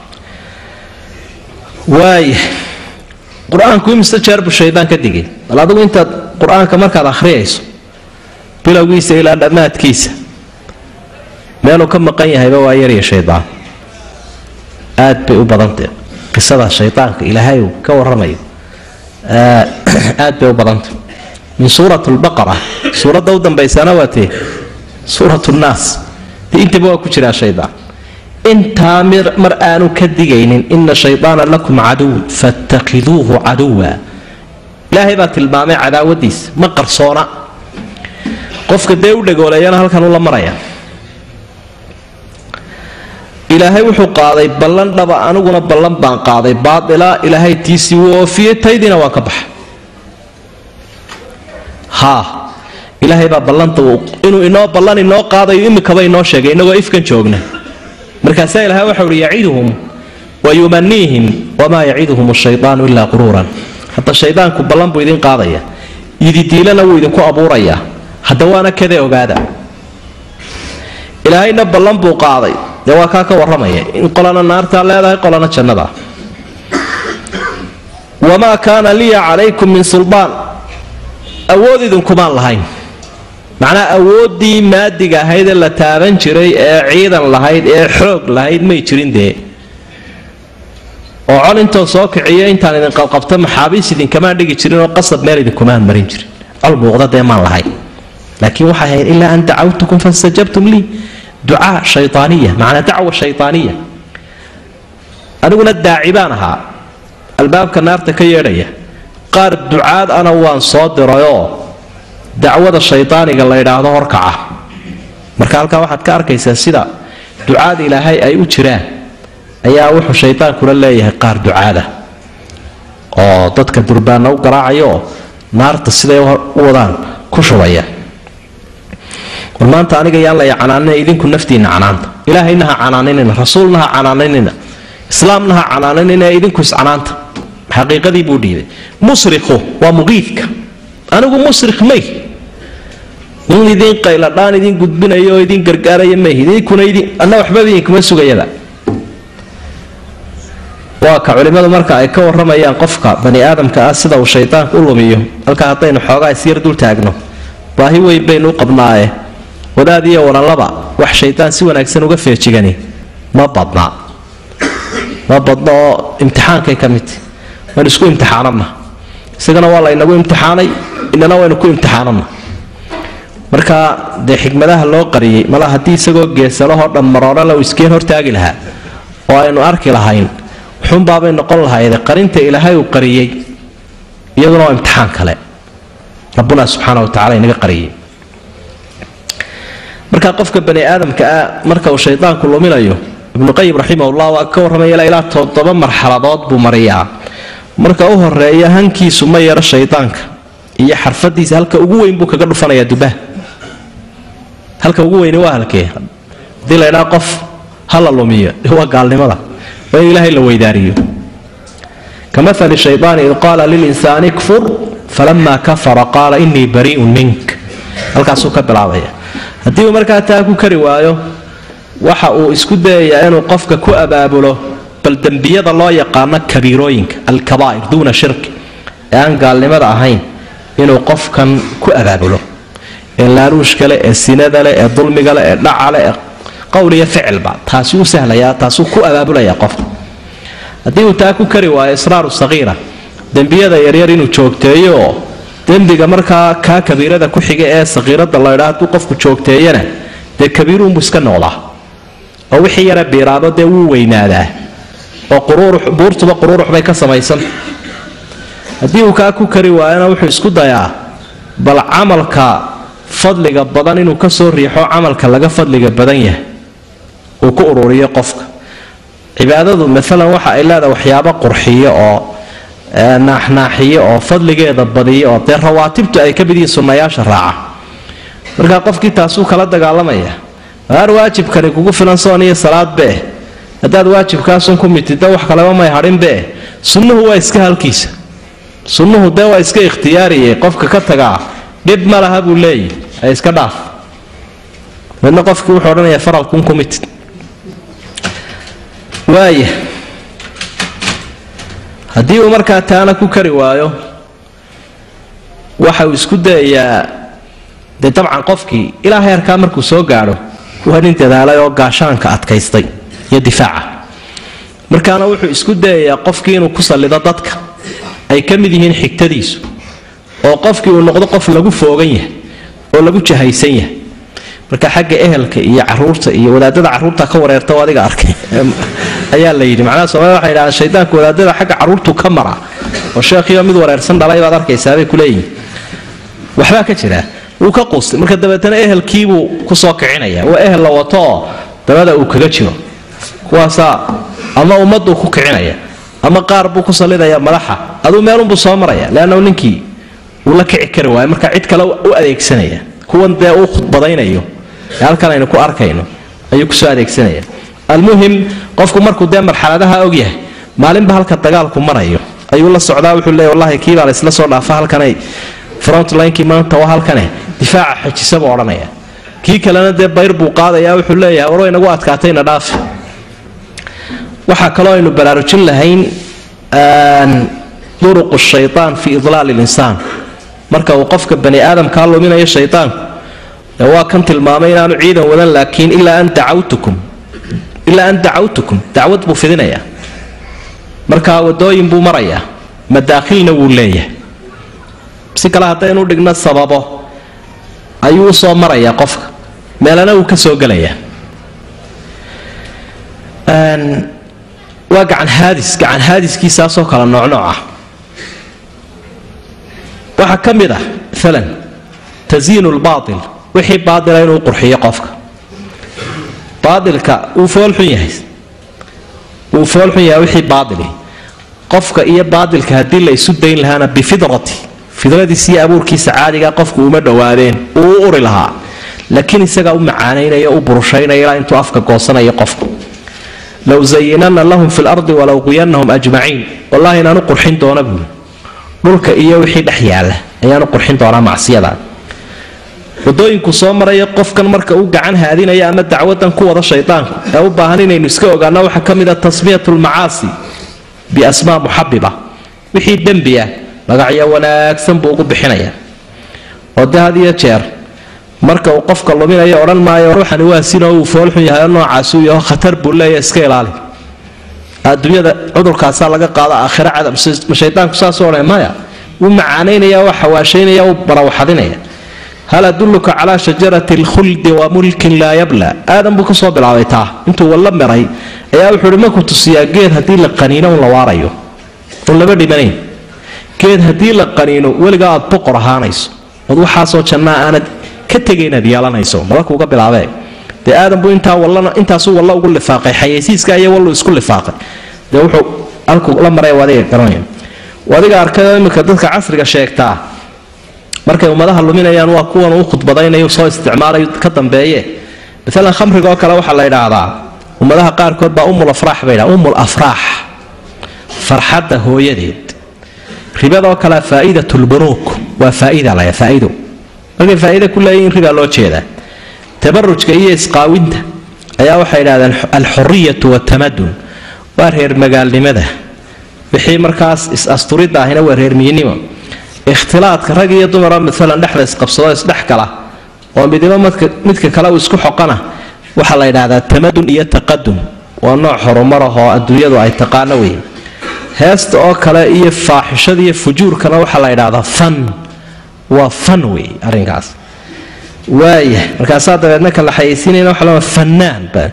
waaya qur-aanku imise jeer buu shaydaan ka digay bal adigu intaad qur-aanka markaad akhriyayso bilowgiisa ilaa dhammaadkiisa meeluu ka maqan yahayba waa yarya shaydaan aad bay u badantay qisada shaydaanka ilaahay uu ka waramayo aad bay u badantay min suurat lbaqara suuradda u dambaysana waa tee suurat nnaas dee intaba waa ku jiraa shaydaan intaa mar aanu ka digaynin ina shaydaana lakum caduw fattakiduuhu caduwa ilaahay baa tilmaamay cadaawadiisa ma qarsoona qofka dee u dhagooleeyana halkan ula maraya ilaahay wuxuu qaaday ballan dhaba aniguna ballan baan qaaday baaila ilaahay tiisii wuu oofiyey taydiina waan ka baxa haa ilaahay baa ballanta inuu inoo ballan inoo qaadayo imikaba inoo sheegay inagoo ifkan joogna markaasaa ilahay waxau uhi yaciduhum wa yumaniihim wamaa yaciduhum ashaydaanu ilaa quruuran hadda shaydaanku ballan buu idin qaadaya ididiilana wuu idinku abuurayaa hadda waana kadee ogaada ilaahayna ballan buu qaaday dee waa kaa ka warramaya in qolana naartaa leedahay qolana jannada wamaa kaana liya calaykum min sulbaan awood idinkumaan lahayn macnaa awooddii maadiga ahayd ee la taaban jiray ee ciidan lahayd ee xoog lahayd may jirin dee oo col intoo soo kiciyo intaan idin qabqabto maxaabiis idinkamaan dhigi jirin oo qasab meel idinkumaan marin jirin col muuqda dee maan lahayn laakiin waxay ahayd ilaa an dacawtukum fastajabtum lii ducaa shayaaniya macnaa dacwa shayaaniya aniguna daaci baan ahaa albaabka naarta ka yeedhaya qaar ducaad ana waan soo dirayoo dacwada shaydaaniga la ydhaahdo horkaca marka halkaa waxaad ka arkaysaa sida ducaad ilaahay ay u jiraan ayaa wuxuu shaydaankuna leeyahay qaar ducaada oo dadka durbaana u garaacaya oo naarta siday u wadaan ku shubaya war maanta aniga yaan laya canaanina idinku naftiinna canaanta ilaahayna ha canaaninina rasuulna ha canaaninina islaamna ha canaaninina idinku iscanaanta xaqiiqadii buu dhiibay musriku waa muqiidka anigu musrik may in idin qayladhaan idin gudbinayo oo idin gargaaraya may idinkuna idin anna waxbaba idinkuma sugayaba waa ka culimmadu marka ay ka warramayaan qofka bani aadamka ah sida uu shaydaanku u lumiyo halkaa haddaynu xoogaa isyar dul taagno baahi weyn baynu u qabnaaye wadaad iyo walalaba wax shaydaan si wanaagsan uga feejigani ma badna ma badna oo imtixaankay ka midta waan isku imtixaanana isagana waa laynagu imtixaanay inana waynu ku imtixaanana marka dee xikmadaha loo qariyey mala haddii isagoo geesalahoo dhan maroorala uu iskeen hortaagi lahaa oo aynu arki lahayn xunbaabay noqon lahayde qarinta ilaahay uu qariyey iyaduna waa imtixaan kale rabbuna subxaana wa tacala inaga qariyey marka qofka bani aadamka ah marka uu shaydaanku luminayo ibnuqayim raximahullah waa ka warramaya ilaa toddoba marxaladood buu mariyaa marka u horeeya hankiisu ma yaro shaydaanka iyo xarfadiisa halka ugu weyn buu kaga dhufanayaa dubaha halka ugu weyni waa halkee hadii la ydhaa qof hala lumiyo waa gaalnimada waa in ilaahay la weydaariyo kamali shaydaani id qaala lilinsaani kfur falama kafara qaala inii bariiun mink halkaasuu ka bilaabaya haddii uu markaa taa ku kari waayo waxa uu isku dayayaa inuu qofka ku abaabulo bal dembiyada loo yaqaano kabiirooyinka alkabaa'ir duuna shirki ee aan gaalnimada ahayn inuu qofkan ku abaabulo ee laaruushka leh ee sinada leh ee dulmiga leh ee dhaca leh ee qowl iyo ficilba taasi u sahlayaa taasuu ku abaabulaya qofka haddii uu taa ku kari waayo israaru saqiira dembiyada yaryar inuu joogteeyo oo dembiga markaa kaa kabiirada ku xiga ee saqiirada laydhaa hadduu qofku joogteeyana dee kabiiruunbuu iska noqdaa oo wixii yara biiraado dee wuu weynaadaa oo buurtuba quruurux bay ka samaysan haddii uu kaa ku kari waayona wuxuu isku dayaa bal camalka fadliga badan inuu ka soo riixo camalka laga fadliga badan yahay uu ku ururiyo qofka cibaadadu maalan waxa ay leedahay waxyaabo qurxiyo oo naaxnaaxiyo oo fadligeeda badiyo oo dee rawaatibtu ay ka mid yihiin sunnayaasha raaca markaa qofkii taasuu kala dagaalamaya aar waajibkani kugu filan soon iyo salaadbee haddaad waajibkaasun ku mitidda wax kaleba may hadhinbee sunnuhu waa iska halkiisa sunnuhu dee waa iska ikhtiyaariye qofka ka tagaa dhib ma laha buu leeyahy ee iska dhaaf midna qofkii wuxuu odhanayaa faralkun ku mitid waaya haddii uu markaa taana ku kari waayo waxa uu isku dayayaa dee dabcan qofkii ilaa heerkaa markuu soo gaadho waa nin dadaalay oo gaashaanka adkaystay iyo difaaca markaana wuxuu isku dayayaa qofkii inuu ku sallido dadka ay ka mid yihiin xigtadiisu oo qofkii uu noqdo qof lagu foogan yahay oo lagu jahaysan yahay marka xagga ehelka iyo caruurta iyo wadaadada caruurta ka wareerta oo adiga arkay ayaa la yidhi macnaha soomaalida waxay yidhahdeen shaydaanka wadaadada xagga caruurtu ka mara oo sheekhiyo mid wareersan dhalay baad arkaysaabay ku leeyihin waxbaa ka jira wuu ka quustay marka dabeetana ehelkiibuu kusoo kicinaya waa ehel la wato oo dabada uu kaga jiro kuwaasaa ama ummaduu ku kicinaya ama qaar buu ku sallidaya madaxa aduu meelunbuu soo maraya leanna ninkii wuu la kici kari waayo marka cid kale u adeegsanaya kuwan dee uu khudbadaynayo ee halkan aynu ku arkayno ayuu kusoo adeegsanaya almuhim qofku markuu dee marxaladaha ogyahay maalinba halka dagaalku marayo ayuu la socdaa wuxuu leeya wallahi kiibaa laysla soo dhaafa halkanay frontlinkii maanta waa halkane difaaca xojisa buu odhanaya kii kalena dee bayr buu qaadaya wuxuu leeyahay war waynagu adkaatayna dhaafi waxaa kaloo aynu baraarujin lahayn duruqu shaytaan fi idlaali linsaan marka uu qofka bani aadamkaa luminayo shaytaanku dee waa kan tilmaamay inaanu ciidan wadan laakiin ilaa an dacawtukum ilaa an dacawtukum dacwad buu fidinayaa markaa wadooyin buu marayaa madaakhilna wuu leeyahay si kale haddaynu dhigno sababo ayuu u soo marayaa qofka meelana uu ka soo gelayaa waa gacan haadis gacan haadiskiisaasoo kale noocnooc ah waxaa ka mid ah maalan tasyiinu lbaatil wixii baatila inuu qurxiyo qofka baatilka wuu foolxun yahay wuu foolxun yahay wixii baatili qofka iyo baatilka haddii la isu dayn lahaana bifidrati fidradiisiiyo abuurkiisa caadiga qofku uma dhowaadeen uu u uri lahaa laakiin isagaa u macaanaynaya u burushaynaya ilaa intuu afka goosanayo qofku low zayinana lahum fi lardi walow qiyanahum ajmaciin wallahi inaanu qurxin doona buuli dhulka iyo wixii dhex yaala ayaanu qurxin doonaa macsiyada wadooyinku soo maraya qofkan marka uu gacan haadinaya ama dacwadan ku wada shaydaanku ee u baahan inaynu iska ogaano waxaa ka mid a tasmiyat lmacaasi biasmaa muxabiba wixii dembi ah magacyo wanaagsan buu ugu bixinaya oo de had iyo jeer marka uu qofka luminayo odhan maayo ruuxani waa sinoo uu foolxun yahay oo noocaasuu yaho khatar buu leeya iska ilaali adduunyada cudurkaasaa laga qaada aakhira cadab ma shaydaanku saasoo odhan maya wuu macaanaynaya waa xawaashaynaya u barawaxadinaya hal adulluka calaa shajarati alkhuldi wa mulkin laa yabla aadan buu kasoo bilaabay taa intuu walla miray ayaa wuxuu uhi maku tusiyaa geed haddii la qaniino un la waarayo un lama dhimanayn geed haddii la qaniino weligaa aad boqor ahaanayso ood waxaasoo jannaa aanad ka tegay inaad yeelanayso mala kuuga bilaabee dee aadan buu intaa wallana intaasuu walla ugu lifaaqay xayeysiiska iyo wallu isku lifaaqay dee wuxuu halkuu la maray adiga garanaya adiga arkayoo iminka dadka casriga sheegtaa markay ummadaha luminayaan waa kuwan uu khudbadaynayo soo isticmaalayo ka dambeeye maalan khamrigaoo kale waxaa la idhaahdaa ummadaha qaarkood baa umul afraax bay dhaha umul afraax farxadda hooyadeed ribadoo kale faa'idatulbunuuk waa faaida laya faaido markay faa'iida ku leeyihin ribaa loo jeedaa tabarujka iyo isqaawinta ayaa waxay idhahdeen alxuriyatu watamadun waa reer magaalnimada wixii markaas is-asturidda ahina waa reer miyinnimo ikhtilaadka rag iyo dumara maalan dhexda isqabsado isdhex gala oo midibo midka kale uu isku xoqana waxaa la yidhaahdaa tamadun iyo taqadum waa nooc horumar ah oo adduunyadu ay taqaano wey heesta oo kale iyo faaxishada iyo fujuurkana waxaa la yidhaahdaa fan waa fan wey arrinkaas waaya markaasaa dabeedna ka la xayeysiinayna waxa la fanaan ba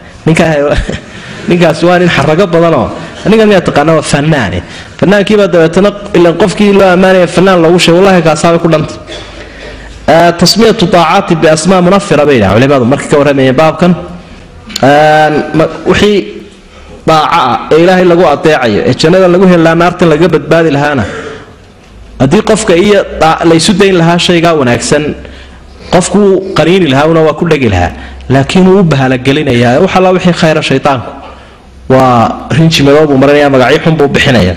ninkaas waa nin xarago badanoo ninkan miyaa taqaana waa fanaane fanaankiibaa dabeetana ilan qofkii loo ammaanaya fanaan loogu sheeg wallahi kaasaabay ku dhanta tasmiyatu daacaati biasmaa munafira bay yidhaha culimadu markay ka warramayeen baabkan wixii daaca ah ee ilaahay lagu adeecayo ee jannada lagu helaa naartan laga badbaadi lahaana haddii qofka iyo laysu dayn lahaa shaygaa wanaagsan qofku wuu qaniini lahaa una waa ku dhegi lahaa laakiin wuu u bahalagelinayaa wax alla wixii khayra shaydaanku waa rinji madoobuu marinaya magacyo xun buu bixinaya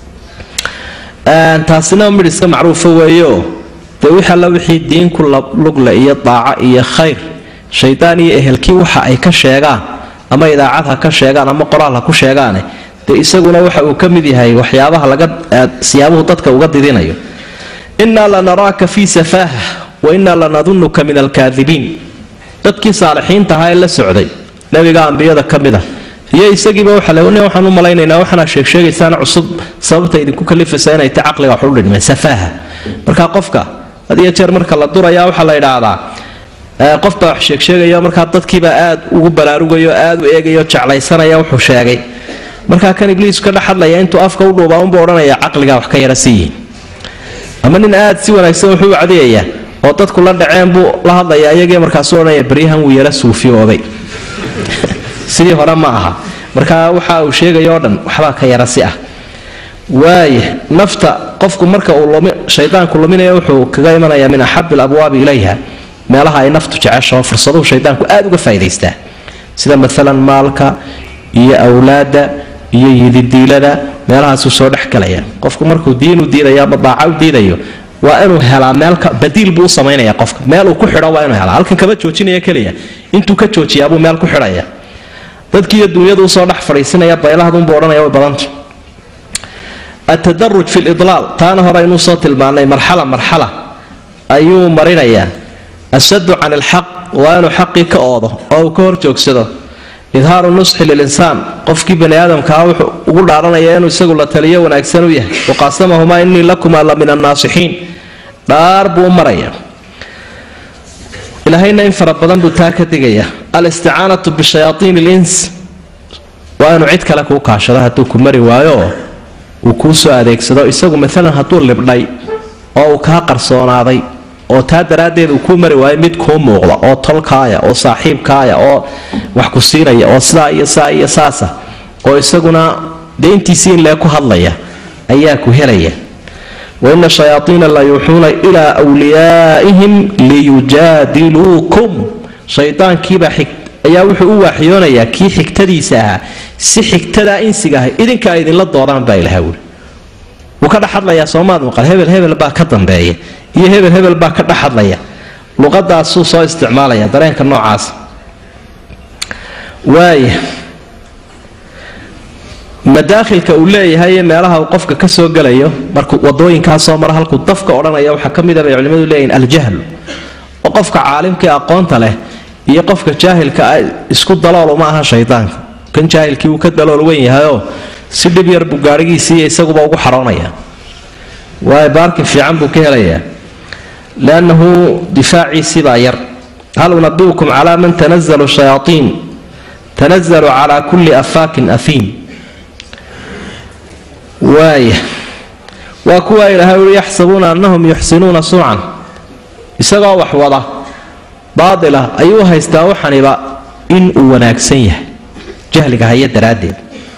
taasina mid iska macruufa weeyo dee wix alla wixii diinku lugle iyo daaco iyo khayr shaydaan iyo ehelkii waxa ay ka sheegaan ama idaacad ha ka sheegaan ama qoraal ha ku sheegaane dee isaguna waxa uu ka mid yahay waxyaabaha laga siyaabuhu dadka uga didinayo innaa lanaraaka fii safaaha wa innaa lanadunuka min alkaadibiin dadkii saalixiinta ahaa ee la socday nebiga ambiyada ka mid a iyo isagiiba waxa le nin waxaan u malaynaynaa waxaana sheegsheegaysaan cusub sababta idinku kalifaysa inay ta caqliga wax u dhidhmeen safaaha marka qofka had iyo jeer marka la duraya waxaa la yidhaahdaa qofbaa wax sheegsheegaya markaa dadkiibaa aad ugu baraarugayo aad u eegayo jeclaysanaya wuxuu sheegay markaa kan ibliis ka dhex hadlaya intuu afka u dhuubaa unbuu odhanaya caqligaa wax ka yara siiyiin ama nin aad si wanaagsan wuxuu u cadiyaya oo dadku la dhaceen buu la hadlaya iyagii markaasuu odhanaya baryahan wuu yara suufiyoobay sidii hore ma aha markaa waxa uu sheegaya oo dhan waxbaa ka yara si ah waaya nafta qofku marka uu shaydaanku luminaya wuxuu kaga imanayaa min axabi alabwaabi ilayha meelaha ay naftu jeceshaho fursaduhu shaydaanku aad uga faa'idaystaa sida maalan maalka iyo awlaadda iyo yididiilada meelahaasuu soo dhex galaya qofku markuu diinu diidayo ama daaca u diidayo waa inuu helaa meelka badiil buu u samaynaya qofka meel uu ku xidho waa inuu helaa halkan kama joojinaya keliya intuu ka joojiyaabuu meel ku xidhaya dadkiiyo dunyadu usoo dhex fadhiisinaya baylahadunbuu odhanaya way badanta atadaruj fi lidlaal taana hore aynuu soo tilmaanay marxala marxala ayuu marinayaa ashaddu can ilxaq waa inuu xaqii ka oodo oo uu ka hor joogsado idhaaru nusxi lilinsaan qofkii bani aadamkaa wuxuu ugu dhaaranaya inuu isagu la taliyo wanaagsan u yahay waqaasamahumaa innii lakumaa la min annaasixiin dhaar buu u maraya ilaahayna in fara badan buu taa ka digaya alisticaanatu bishayaaiin ilins waa inuu cid kale kuu kaashado hadduu ku mari waayo uu kuu soo adeegsado isagu maalan hadduu libdhay oo uu kaa qarsoonaaday oo taa daraaddeed uu kuu mari waayo mid kuu muuqda oo tolkaaya oo saaxiibkaaya oo wax ku siinaya oo sidaa iyo saa iyo saasa oo isaguna dee intiisii in lee ku hadlaya ayaa ku helaya waina shayaaiina la yuuxuuna ilaa wliyaa'ihim liyujaadiluukum shaydaankiibaa ayaa wuxuu u waaxyoonayaa kii xigtadiisa ahaa si xigtadaa insiga ahay idinka ay idinla doodaan baa ilaha wuli wuu ka dhex hadlayaa soomaad maqal hebel hebel baa ka dambeeya iyo hebel hebel baa ka dhex hadlaya luqadaasuu soo isticmaalaya dareenka noocaas waaya madaakhilka uu leeyahay ee meelaha uu qofka ka soo gelayo markuu wadooyinkaa soo mara halkuu dafka odhanaya waxaa ka mida bay culimmadu leeyihin aljahlu oo qofka caalimkii aqoonta leh iyo qofka jaahilka ah isku dalool uma aha shaydaanka kan jaahilkii wuu ka dalool weyn yahayoo si dhib yar buu gaadhigiisiiyo isaguba ugu xaroonaya waayo baarkin fiican buu ka helayaa liannahu difaaciisibaa yar hal unabiukum calaa man tanazalu shayaaiin tanazalu calaa kulli afaakin afiim waaya waa kuwa ilaahay ui yaxsabuuna annahum yuxsinuuna suucan isagoo wax wada baadila ayuu haystaa waxaniba in uu wanaagsan yahay jahliga haya daraaddeed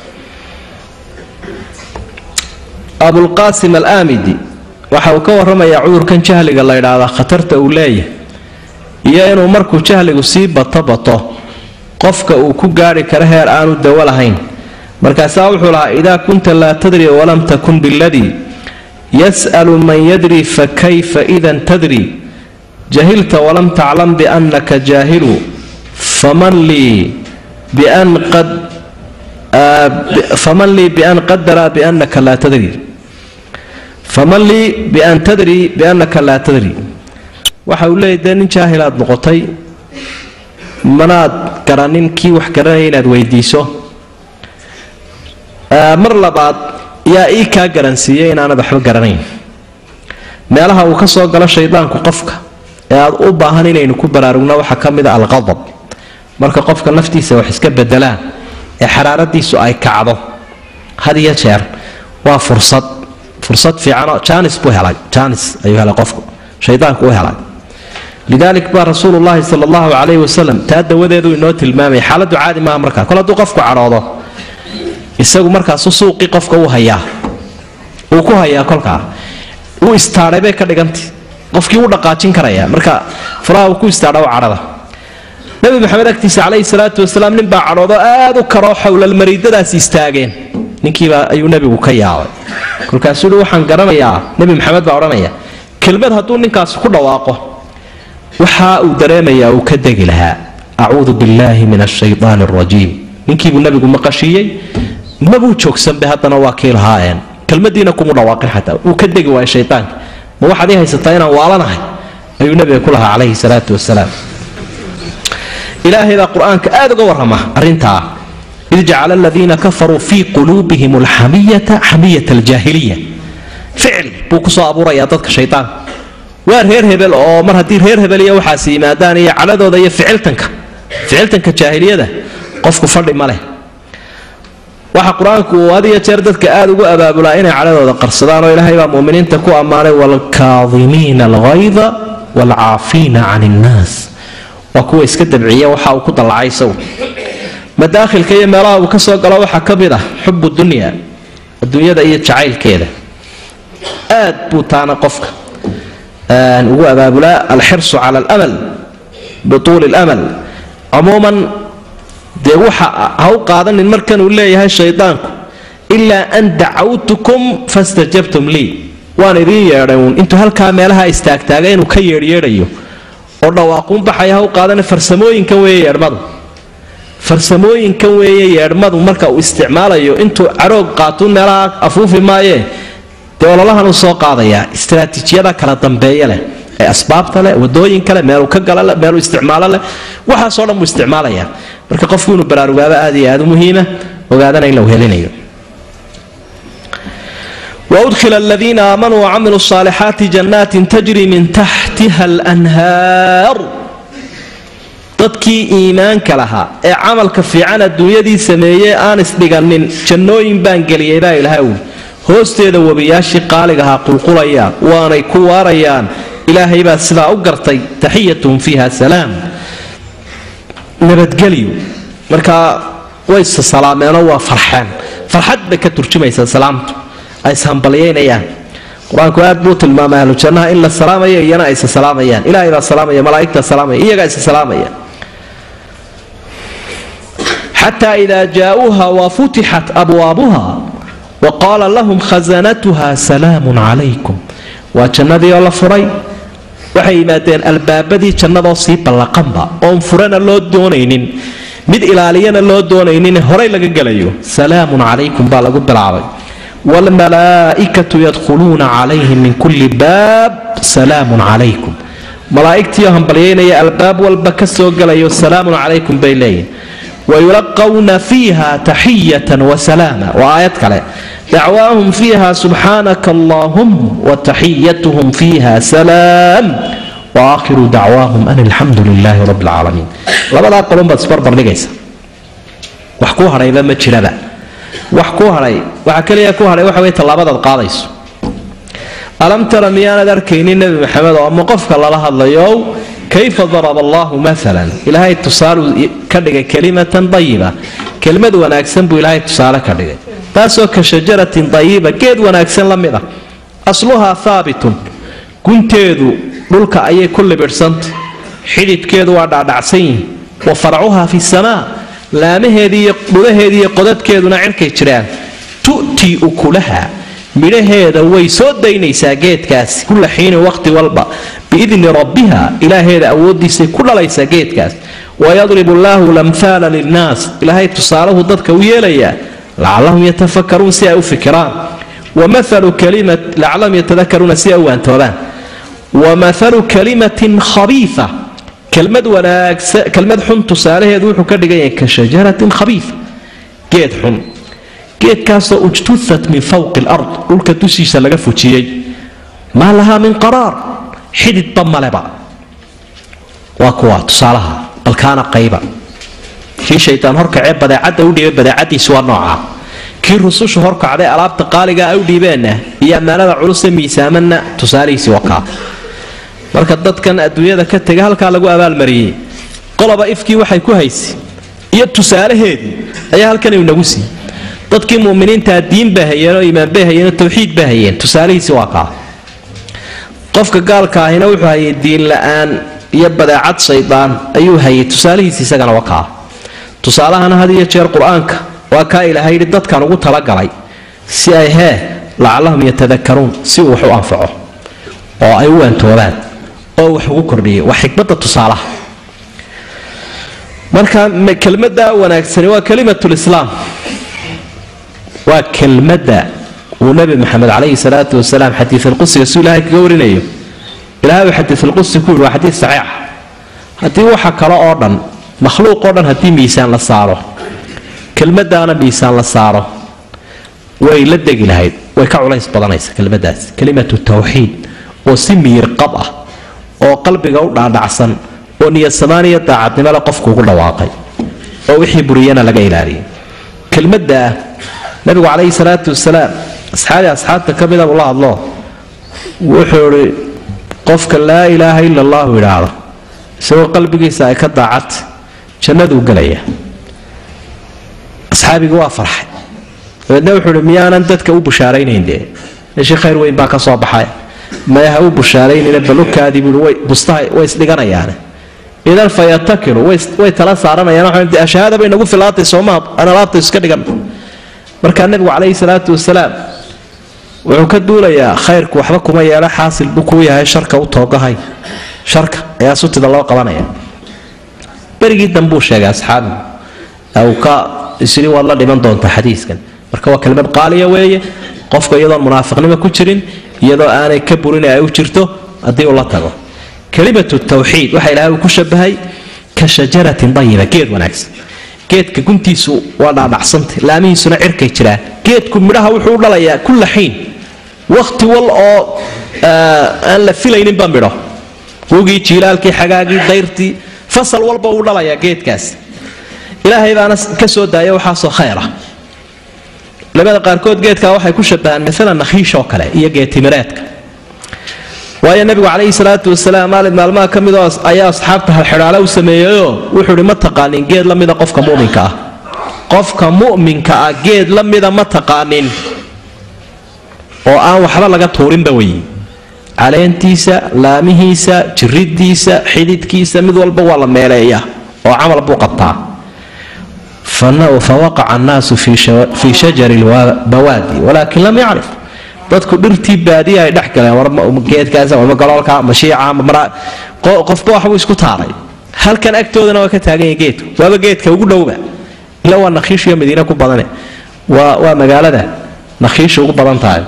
abulqaasim alaamidi waxa uu ka warramayaa cudurkan jahliga la ydhaahdaa khatarta uu leeyahay iyo inuu markuu jahligu sii bato bato qofka uu ku gaadhi karo heer aanu dawo lahayn markaasaa wuxuu lahaa idaa kunta laa tadri walam takun biladii yas'alu man yadri fakayfa idan tadri jahilta walam taclam biannaka jaahilu faman lii bian qad faman lii bian qadara biannaka laa tadri faman lii bian tadri biannaka laa tadri waxa uu leeyahy dee nin jaahilaad noqotay manaad garanin kii wax garanaya inaad weydiiso mar labaad yaa ii kaa garansiiyey inaanad waxba garanayn meelaha uu ka soo galo shaydaanku qofka ee aad u baahan inaynu ku baraarugno waxaa ka mid a alqadab marka qofka naftiisa wax iska bedelaan ee xaraaradiisu ay kacdo had iyo jeer waa fursad fursad fiicanoo janis buu helay janis ayuu helay qofku shaydaanku u helay lidaalik baa rasuulullaahi sala allahu calayhi wasalam taa dawadeedu inoo tilmaamaya xaaladdu caadi maaha markaa kol hadduu qofku cadhoodo isagu markaasu suuqii qofka uu hayaa uu ku hayaa kolkaa uu istaadhay bay ka dhigantay qofkii u dhaqaajin karaya marka furaha uu ku istaadhaw cadhada nabi maxamed agtiisa calayhi salaatu wasalaam nin baa cadhoodo aad u karoo xowlalmariidadaas istaageen ninkiibaa ayuu nebigu ka yaabay kolkaasuu hi waxaan garanayaa nebi maxamed baa odhanaya kelmad hadduu ninkaas ku dhawaaqo waxa uu dareemayaa uu ka degi lahaa acuudu billaahi min ashaydaani alrajiim ninkiibuu nebigu maqashiiyey mabuu joogsanbe haddana waa kii lahaayeen kelmadiina kumu dhawaaqin xataa uu ka degi waaya shaydaanka ma waxaad ii haysataa inaan waalanahay ayuu nebiga ku lahaa calayhi salaatu wasalaam ilaahay baa qur-aanka aad uga warrama arrintaa id jacala aladiina kafaruu fii quluubihim alxamiyata xamiyata aljaahiliya ficil buu kusoo abuurayaa dadka shaydaanka waa reer hebel oo mar haddii reer hebel iyo waxaas yimaadaan iyo cadhadooda iyo ficiltanka ficiltanka jaahiliyada qofku fadhi ma leh waxa qur-aanku uu had iyo jeer dadka aada ugu abaabulaa inay cadhadooda qarsadaan oo ilaahay baa muminiinta ku ammaanay waalkaadimiina alghayda waalcaafiina can innaas waa kuwa iska dabciya waxa uu ku dallacay isagu madaakhilka iyo meelaha uu ka soo galo waxaa ka mid ah xubu dunya adduunyada iyo jacaylkeeda aad buu taana qofka ugu abaabulaa alxirsu cala alamal bituuli lamal cumuuman dee waxa ha u qaadanin markan uu leeyahay shaydaanku ilaa an dacawtukum fastajabtum lii waan idiin yeedhay uun intuu halkaa meelaha istaagtaagay inuu ka yeedhyeedhayo oo dhawaaquun baxaya ha u qaadana farsamooyinkan weeye yeedhmadu farsamooyinkan weeye yeedhmadu marka uu isticmaalayo intuu caroog qaatuun meelaha afuufi maayee dee ololahan uu soo qaadayaa istraatiijiyada kala dambeeya leh ee asbaabta leh wadooyinka leh meeluu ka gala leh meeluu isticmaalo leh waxaasoo dhan buu isticmaalayaa marka qofku inuu baraarugaaba aad iyo aad u muhiima ogaadana in la helinayo وأدخل الذين آمنوا وعملوا الصالحات جنات تجري من تحتها الأنهار dadkii iimaanka lahaa ee camalka fiican adduunyadii sameeyey aan isdhiganin jannooyin baan geliyay baa ilaahay ui hoosteeda webiyaashii qaaligahaa qulqulayaan waanay ku waarayaan ilaahay baa sidaa u gartay taxiyatuhum fiiha salaam nabadgelyo markaa way salaameenoo waa farxeen farxad bay ka turjumaysaa salaamtu ay ishambalyaynayaan qur-aanku aad buu tilmaamay ahlujannaha in la salaamaya iyana aysa salaamayaan ilaahay baa salaamaya malaa'igtaa salaamaya iyagaa isa salaamaya xataa idaa jaa'uuha wafutixat abwaabuha waqaala lahum khasanatuha salaamun calaykum waa jannadii oo la furay waxay yimaadeen albaabadii jannadoo sii ballaqanba oon furana loo doonaynin mid ilaaliyana loo doonaynin horay laga gelayo salaamun calaykum baa lagu bilaabay waalmalaa'ikatu yadkhuluuna calayhim min kulli baab salaamun calaykum malaa'igtiioo hambalyaynaya albaab walba ka soo gelayo salaamun calaykum bay leeyihin wayulaqawna fiiha taxiyatan wasalaama waa aayad kale dacwaahum fiiha subxaanaka allahum wataxiyatuhum fiiha salaam waakhiru dacwaahum an alxamdu lilaahi rabi alcaalamiin labadaa qolun baad isbarbardhigaysa wax ku hadhayba ma jiraba wax ku hadhay waxa keliya ku hadhay waxa wey tallaabadaad qaadayso alam tara miyaanad arkaynin nebi maxamed oo ama qofka lala hadlayo kayfa daraba allahu maalan ilaahay tusaaluu ka dhigay kalimatan dayiba kelmad wanaagsan buu ilaahay tusaale ka dhigay taasoo ka shajaratin dayiba geed wanaagsan la mid ah asluhaa haabitun gunteedu dhulka ayay ku libidhsantay xidhidhkeedu waa dhaadhacsan yihin wa farcuhaa fi samaa laamaheedii iyo dhudaheedii iyo qodadkeeduna cirkay jiraan tu'tii ukulaha midhaheeda way soo daynaysaa geedkaasi kulla xiinin waqhti walba biidni rabbiha ilaaheeda awooddiisay ku dhalaysaa geedkaas wayadribu allaahu lamhaala linnaas ilaahay tusaalahu dadka u yeelayaa lacallahum yatafakaruun si ay u fikiraan wamahalu kalimat lacallahum yatadakaruuna si ay u waantoobaan wamahalu kalimatin khabiifa kelmad wanaagsan kelmad xun tusaalaheedu wuxuu ka dhigan yahay ka shajaratin khabiifa geed xun geedkaasoo ujtuhat min fawqi alard dhulka dushiisa laga fujiyey maa lahaa min qaraar xididba maleba waa kuwa tusaalaha balkaana qayba kii shaytaan horkacee badeecadda u dhiibay badeecadiisu waa nooca kii rusushu horkacday alaabta qaaliga ay u dhiibeenna iyo ammaanada culuse miisaamanna tusaalihiisi wakaa marka dadkan adduunyada ka tega halkaa lagu abaalmariyey qoloba ifkii waxay ku haysay iyo tusaalaheedii ayaa halkan inagu siiyey dadkii muminiintaa diin bay hayeen oo iimaan bay hayeen oo tawxiid bay hayeen tusaalihiisi waa kaa qofka gaalka ahina wuxuu hayay diin la-aan iyo badeecad shaydaan ayuu hayay tusaalihiisa isagana wakaa tusaalahana had iyo jeer qur-aanka waa kaa ilaahay yidhi dadkan ugu talagalay si ay hee lacallahum yatadakaruun si uu wax u anfaco oo ay u waantoobaan oo wax ugu kordhiyay waa xikmadda tusaalaha marka kelmadda wanaagsani waa kalimatulislaam waa kelmadda uu nabi maxamed calayhi salaatu wasalaam xadiialqudsiga suu ilahay kaga warinayo ilahay uu xadiialqudsi ku yidhi waa xadiis saxiixa haddii waxa kale oo dhan makhluuq oo dhan haddii miisaan la saaro kelmadaana miisaan la saaro way la degi lahayd way ka culays badanaysa kelmadaas kelimatu tawxiid oo si miyir qab ah oo qalbiga u dhaadhacsan oo niyadsamaan iyo daacadnimole qofku ugu dhawaaqay oo wixii buriyana laga ilaaliyay kelmaddaa nabigu calayhi salaatu wasalaam asxaabi asxaabta ka mida buu la hadlo wuxuu idhi qofka laa ilaaha ila allahu idhaahdo isagoo qalbigiisa ay ka daacad jannaduu gelaya asxaabigii waa farxay dabeedna wuxuu ihi miyaanan dadka u bushaaraynayn dee meeshii khayr weyn baa ka soo baxay maya ha u bushaaraynayna balukaadii buui bustaha way isdhiganayaane idan fa yatakilu way tala saaranayaan ashahaada bay nagu filaatay soomaa aan alaabta iska dhigan markaa nebigu calayhi salaatu wasalaam wuxuu ka duulayaa khayrku waxba kuma yeelo xaasil buu kuu yahay sharka u toogahay sharka ayaa sutida loo qabanaya berigii dambuu sheegay asxaabigu uu ka isiri waad la dhiman doontaa xadiiskan marka waa kelmad qaaliya weeye qofka iyadoon munaafiqnimo ku jirin iyadoo aanay ka burin ay u jirto haddii uu la tago kelimatu tawxiid waxa ilahay uu ku shabahay ka shajaratin dayiba geed wanaagsan geedka guntiisu waa dhaadhacsanta laamihiisuna cirkay jiraan geedku midhaha wuxuu u dhalayaa kulla xiin wakhti wal oo aan la filayninba midho wugii jiilaalkii xagaagii dayrtii fasal walba uu dhalayaa geedkaas ilaahay baana ka soo daaya waxaasoo khayra culamada qaarkood geedkaa waxay ku shabahaan maalan nakhiishoo kale iyo geedtimireedka waayo nebigu calayhi salaatu wasalaam maalin maalmaha ka midoo ayaa asxaabta halxidhaale u sameeyeyoo wuxuu ihi ma taqaanin geed la mida qofka muminka ah qofka mu'minka ah geed la mida ma taqaanin oo aan waxba laga tuurinba weyi caleentiisa laamihiisa jiridiisa xididkiisa mid walba waa la meeleeya oo camal buu qabtaa fawaqaca annaasu fii shajari bawaadi walaakin lam yacrif dadku dhirtii baadiya ay dhex galeen geedkaas ama galoolka ama shiica ama qofba waxbuu isku taaray halkan agtoodana waa ka taagan yahay geedku waaba geedka ugu dhowba ila waa nakhiishiyo madiine ku badane waa waa magaalada nakhiisha ugu badan tahay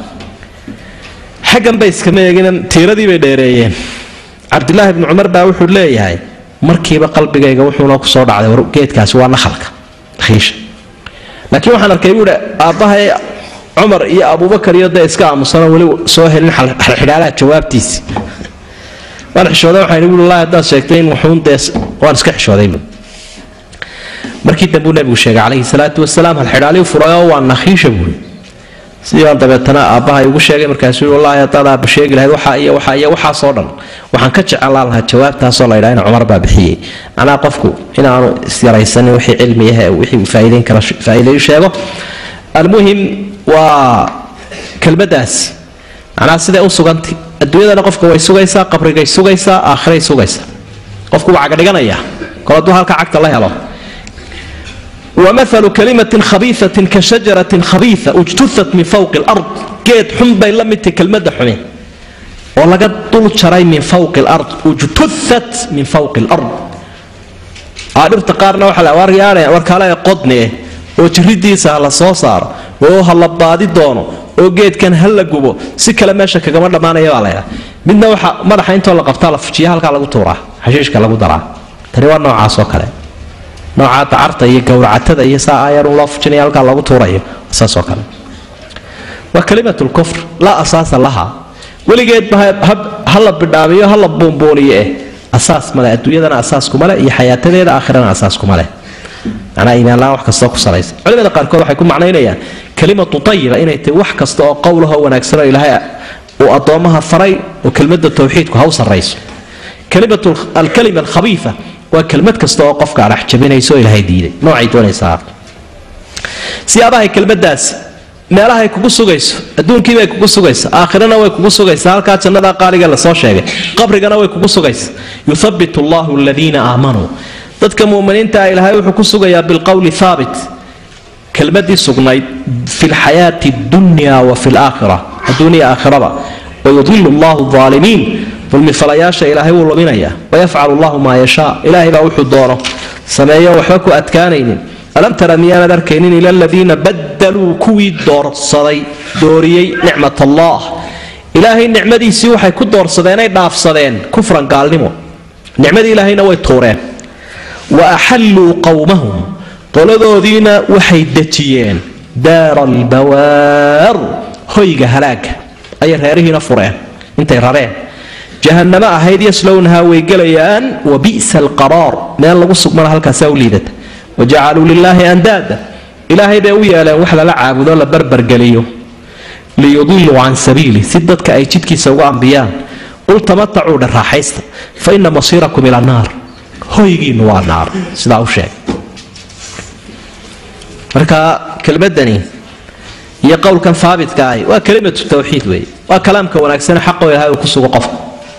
xaggan bay iskama eegin tiiradii bay dheereeyeen cabdilaahi bni cumar baa wuxuu leeyahay markiiba qalbigayga wuxuuna kusoo dhacday war geedkaasi waa nakhalka nakhiisha laakiin waxaan arkay buuhi aabbahay cumar iyo abubakar iyo dee iska aamusano weli soo helin xidhaalaha jawaabtiisi waan xishooday waxaan buui wallahi haddaad sheegtay in wuxuun dee waan iska xishooday bu markii dambuu nabigu sheegay calayhi salaatu wasalaam halxidhaalii furayoo waa nakhiisha buuri sidii baan dabeetana aabbahay ugu sheegay markaasuu yii wallahi haddaad aabba sheegi lahayd waxaa iyo waxaa iyo waxaasoo dhan waxaan ka jecelaan lahaa jawaabtaasoo la ydhaha in cumar baa bixiyey macnaha qofku inaanu isyaraysanin wixii cilmiyahe wixii uu faa'iideyn kara faa'iideeyu sheego almuhim waa kelmadaasi macnaha siday u sugantay adduunyadana qofka way sugaysaa qabrigay sugaysaa aakhiray sugaysaa qofku waa cagadhiganaya kol hadduu halka cagta la helo wamahalu kalimatin khabiiatin ka shajaratin khabiia ujtuhat min fawqi lard geed xun bay la midtahy kelmada xume oo laga dul jaray min fawqi lard ujtuhat min fawqi lard dhirta qaarna waxaa warkaale qodne oo jiridiisa ha la soo saaro oo ha la baadi doono oo geedkan ha la gubo si kale meesha kagama dhammaanaya baa laydhaa midna waxa madaxa intoo la qabtaa la fujiya halkaa lagu tuuraa xashiishka lagu daraa tani waa noocaasoo kale noocaa dacarta iyo gowracatada iyo saa ayarun loo fujinaya halkaa lagu tuurayo saasoo kale waa kalimatul kufr laa asaasa laha weligeedba ha la bidhaamiyo ha la buunbuuniyo eh asaas male adduunyadana asaas kuma leh iyo xayaatadeeda aakhirana asaas kuma leh macnaa iimaanlaan wax kastoo ku salaysa culimada qaarkood waxay ku macnaynayaan kalimatu tayiba inay tahay wax kasta oo qowlahoo wanaagsanoo ilaahay uu addoommaha faray oo kelmadda tawxiidku ha u sarrayso kalimatu alkalima alkhabiifa waa kelmad kasta oo qofka adhax jabinayso oo ilaahay diiday noocay doonaysaa siyaabahay kelmadaasi meelahay kugu sugayso adduunkiibay kugu sugaysa aakhirana way kugu sugaysa halkaa jannadaa qaaliga lasoo sheegay qabrigana way kugu sugaysa yuthabitu allahu aladiina aamanuu dadka muminiintaa ilaahay wuxuu ku sugayaa bilqowli haabit kelmadii sugnayd fi lxayaati dunya wa fi laakhira adduuniya aakhiraba wayudilu allahu aalimiin dulmifalayaasha ilaahay wuu luminayaa wayafcalu llahu maa yashaa ilaahay baa wuxuu doono sameeyo waxba ku adkaanaynin alam tara miyaanad arkaynin ila aladiina badaluu kuwii doorsaday dooriyey nicmat allah ilaahay nicmadiisii waxay ku doorsadeenay dhaafsadeen kufran gaalnimo nicmadii ilaahayna way tuureen wa axalluu qowmahum qoladoodiina waxay dejiyeen daara albawaar hoyga halaaga ayay reerihiina fureen intay rareen jahanamo ahayd yaslownahaa way gelayaan wa bi'sa alqaraar meel lagu sugmana halkaasaa u liidata wajacaluu lilaahi andaada ilaahay bay u yeeleen wax lala caabudo la barbargeliyo liyudiluu can sabiili si dadka ay jidkiisa uga ambiyaan qul tamatacuu dhe raaxaysta fa ina masiirakum ila naar hoygiinu waa naar sidaa u sheeg marka kelmadani iyo qowlkan haabitka ahi waa kelimatu tawxiid weeye waa kalaamka wanaagsan xaqoo ilahay uu ku sugo qofka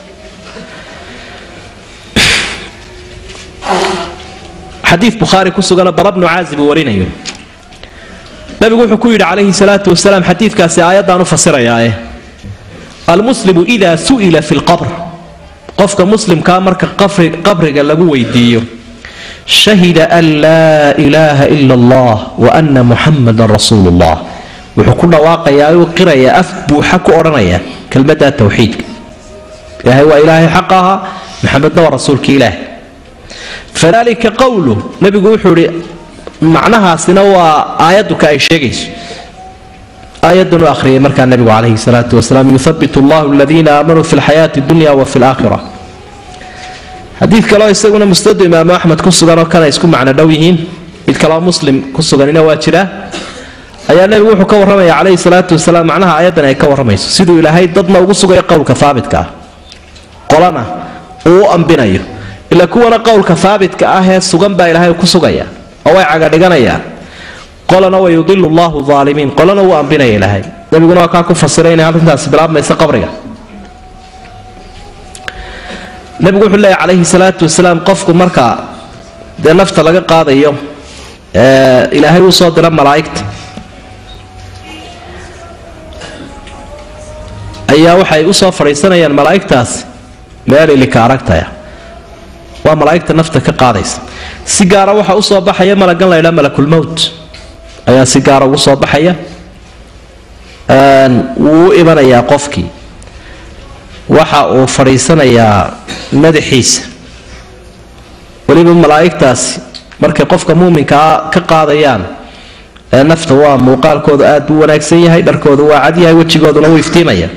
xadiid bukhaari ku sugana bara bnu caazib uu warinayo nabigu wuxuu ku yidhi calayhi salaatu wasalaam xadiidkaasi aayaddaan u fasirayaae almuslimu idaa su'ila fi lqabr qofka muslimkaa marka qabriga lagu weydiiyo shahida an laa ilaaha ila allah wa ana muxamadan rasuulu llah wuxuu ku dhawaaqayaa uu qirayaa af buuxa ku odhanaya kelmadda tawxiidka ilaahay waa ilaahay xaq ahaa maxamedna waa rasuulka ilaahay fadalika qowlu nabigu wuxuu ihi macnahaasina waa aayadduka ay sheegayso aayadan u akhriyay markaa nabigu calayhi salaatu wasalaam yuthabit allahu aladiina aamanuu fi lxayaati dunya wa fi laakhira xadiid kaleo isaguna musnadu imaamu axmed ku sugan oo kana isku macno dhow yihiin mid kaleo muslim ku suganina waa jira ayaa nebigu wuxuu ka warramaya calayhi salaatu wasalaam macnaha aayaddan ay ka warramayso siduu ilaahay dadna ugu sugayo qowlka haabitka ah qolana uu u ambinayo ila kuwana qowlka haabitka ah ee sugan baa ilaahay ku sugaya oo way cagadhiganayaan qolana wa yudilu llahu aalimiin qolana wuu ambinaya ilaahay nabiguna waa kaa ku fasiray inay arrintaasi bilaabmaysa qabriga nabigu wuxuu leeyahy calayhi salaatu wasalaam qofku marka dee nafta laga qaadayo ilaahay uu soo dira malaa'igta ayaa waxay usoo fadhiisanayaan malaa'igtaasi meel ilika aragtaya waa malaa'igta nafta ka qaadaysa si gaara waxaa usoo baxaya malagan la ydhaa malakulmowt ayaa si gaara ugu soo baxaya wuu u imanayaa qofkii waxa uu fadhiisanayaa madaxiisa weliba malaa'igtaasi markay qofka muuminkaa ka qaadayaan ee nafta waa muuqaalkooda aad buu wanaagsan yahay dharkooda waa cad yahay wejigooduna wuu iftiimaya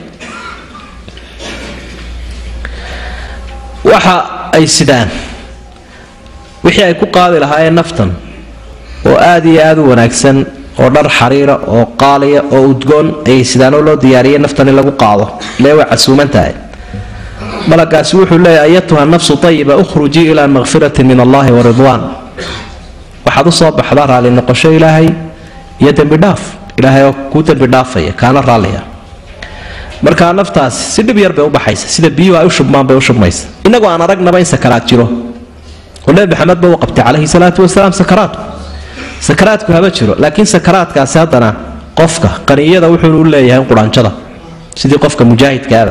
waxa ay sidaan wixii ay ku qaadi lahaayeen naftan oo aad iyo aad u wanaagsan oo dhar xariira oo qaaliya oo udgoon ayay sidaanoo loo diyaariyay naftan in lagu qaado lee way casuuman tahay malagaasi wuxuu leeyahy ayatuha nafsu ayiba ukhrujii ilaa makfiratin min allahi wa ridwaan waxaad u soo baxdaa raalli noqosho ilaahay iyo dembidhaaf ilaahay oo kuu dembidhaafaya kaana raalliya markaa naftaasi si dhib yar bay u baxaysa sida biyuhu ay u shubmaan bay u shubmaysa innagoo aan aragnaba in sakaraad jiro oo nebi maxamed ba uu qabtay calayhi salaatu wasalaam sakaraadku sakaraadku haba jiro laakiin sakaraadkaasi haddana qofka qaniyada wuxuu u leeyahay quraanjada sidii qofka mujaahidkaaba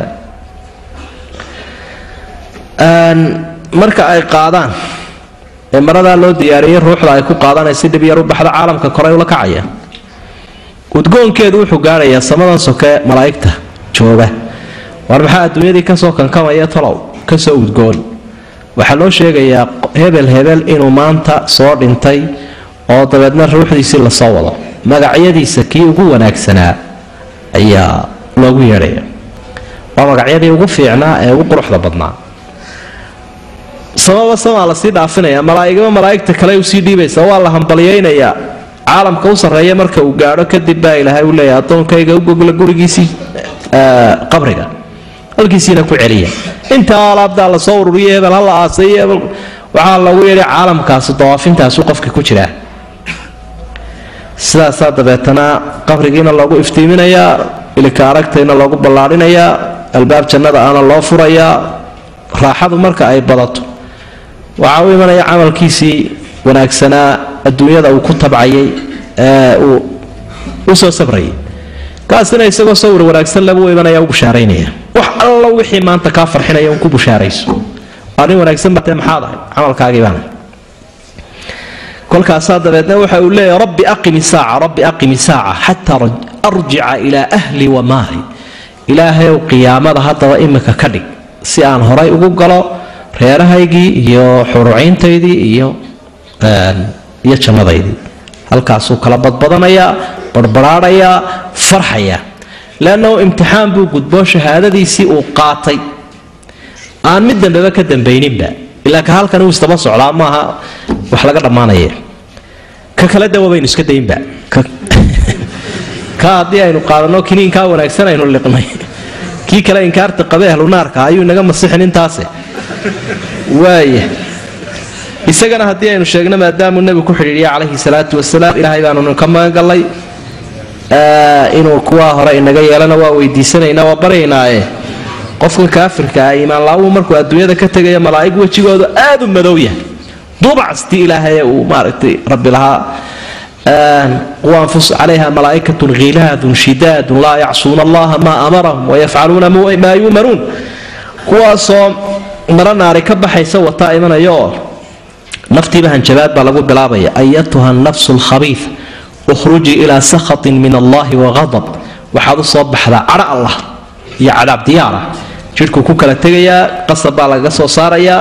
marka ay qaadaan ee maradaa loo diyaariyey ruuxda ay ku qaadaan si dhib yar u baxdo caalamka koray ula kacaya udgoonkeedu wuxuu gaadhayaa samadan soke malaa'igta jooga war maxaa adduunyadii kasoo kankamaya talow kasoo udgoon waxaa loo sheegayaa hebel hebel inuu maanta soo dhintay oo dabeedna ruuxdiisii lasoo wado magacyadiisa kii ugu wanaagsanaa ayaa loogu yeedhaya waa magacyadii ugu fiicnaa ee ugu quruxda badnaa samaba samaa lasii dhaafinaya malaaigaba malaaigta kale usii dhiibaysa waa la hambalyaynayaa caalamka u sarreeya marka uu gaadho kadib baa ilaahay u leeyahay addoonkayga u gogla gurigiisii qabriga halkiisiina ku celiya intaa alaabtaa lasoo ururiya hebel hala aasay waxaa lagu yeedhay caalamkaasi dawaafintaasuu qofka ku jiraa sidaasaa dabeetana qabrigiina loogu iftiiminayaa ilika aragtayna loogu ballaarinayaa albaab jannada ana loo furayaa raaxadu marka ay badato waxaa u imanaya camalkiisii wanaagsanaa adduunyada uu ku tabcayay ee uu u soo sabrayay kaasina isagoo sawir wanaagsan labu imanaya u bushaaraynaya wax allo wixii maanta kaa farxinaya un ku bushaarayso arrin wanaagsan batee maxaad ahay camalkaagii baana kolkaasaa dabeedna waxa uu leeyahy rabbi aqimi saaca rabbi aqimi saaca xataa arjica ilaa ahli wa maali ilaahayow qiyaamada haddaba imika ka dhig si aan horay ugu galo reerahaygii iyo xuruciintaydii iyo iyo jannadaydii halkaasuu kala badbadanayaa barbaraadhayaa farxayaa leannahu imtixaan buu gudboo shahaadadiisii uu qaatay aan mid dambeba ka dambayninba ilaa ka halkan uu istaba socdaa maaha wax laga dhammaanaya ka kale dawa baynu iska daynba ka haddii aynu qaadano kiniinkaa wanaagsan aynu liqnay kii kale inkaarta qabe ahlunaarka ayuu inaga masixin intaase waaya isagana haddii aynu sheegno maadaamuu nebigu ku xidhiidhiya calayhi salaatu wasalaam ilaahay baanunu ka magangallay inuu kuwaa hore inaga yeelana waa weydiisanaynaa waa baryaynaaye qofkan kaafirka ah iimaanla-uu markuu adduunyada ka tegaya malaa'ig wejigoodu aad u madow yahay duubcastii ilaahay ee uu maaragtay rabbi lahaa wanfus calayha malaa'ikatun khilaadun shidaadun laa yacsuuna allaha maa amarahum wayafcaluuna maa yuumaruun kuwaasoo maro naari ka baxaysa wataa imanaya oo naftiiba hanjabaad baa lagu bilaabaya ayatuha nafsu lkhabiif ukhrujii ilaa sakhatin min allahi waqadab waxaad u soo baxdaa cadho allah iyo cadaab diyaara jidhkuu ku kala tegayaa qasab baa lagaga soo saarayaa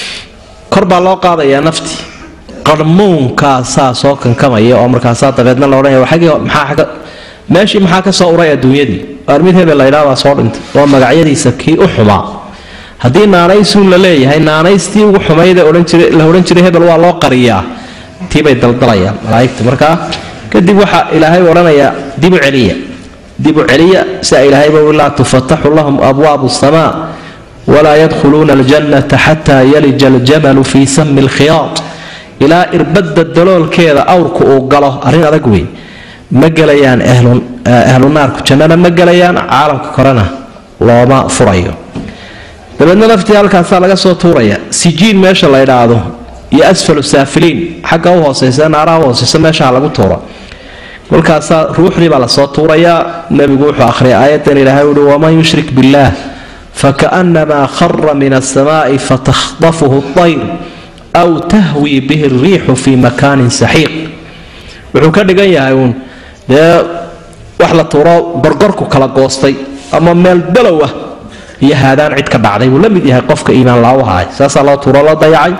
kor baa loo qaadayaa naftii qarmuunkaasaa soo kankamaya oo markaasaa dabeedna la odhanaya xagii maxaa meeshii maxaa ka soo uray adduunyadii waar mid hebel laydhaa baa soo dhintay oo magacyadiisa kii u xumaa haddii naanaysuun la leeyahay naanaystii ugu xumayd la odhan jiray hebel waa loo qariyaa tiibay daldalayaan malaaigta markaa kadib waxaa ilaahay odhanayaa dibu celiya dibu celiya sia ilaahayba laa tufataxu lahum abwaabu samaa walaa yadkhuluuna aljannata xataa yalija aljamalu fii sami lkhiyaad ilaa irbadda daloolkeeda awrku uu galo arrin adag wey ma gelayaan ahlu naarku jannana ma gelayaan caalamka korena looma furayo dabeedna naftii halkaasaa laga soo tuuraya sijiin meesha la ydhaahdo iyo asfalu saafiliin xagga u hooseysa naaraha u hooseysa meeshaha lagu tuuro kolkaasaa ruuxdii baa lasoo tuurayaa nebigu wuxuu akhriyay aayadan ilaahay uhi waman yushrik billaah fakaannamaa khara min asamaai fatakhdafuhu ayr aw tahwii bihi alriixu fii makaanin saxiiq wuxuu ka dhigan yahay uun dee wax la tuuro gorgorku kala goostay ama meel dalow ah iyo haadaan cid ka dhacday buu la mid yahay qofka iimaan laawahaay saasaa loo tuuro loo dayacay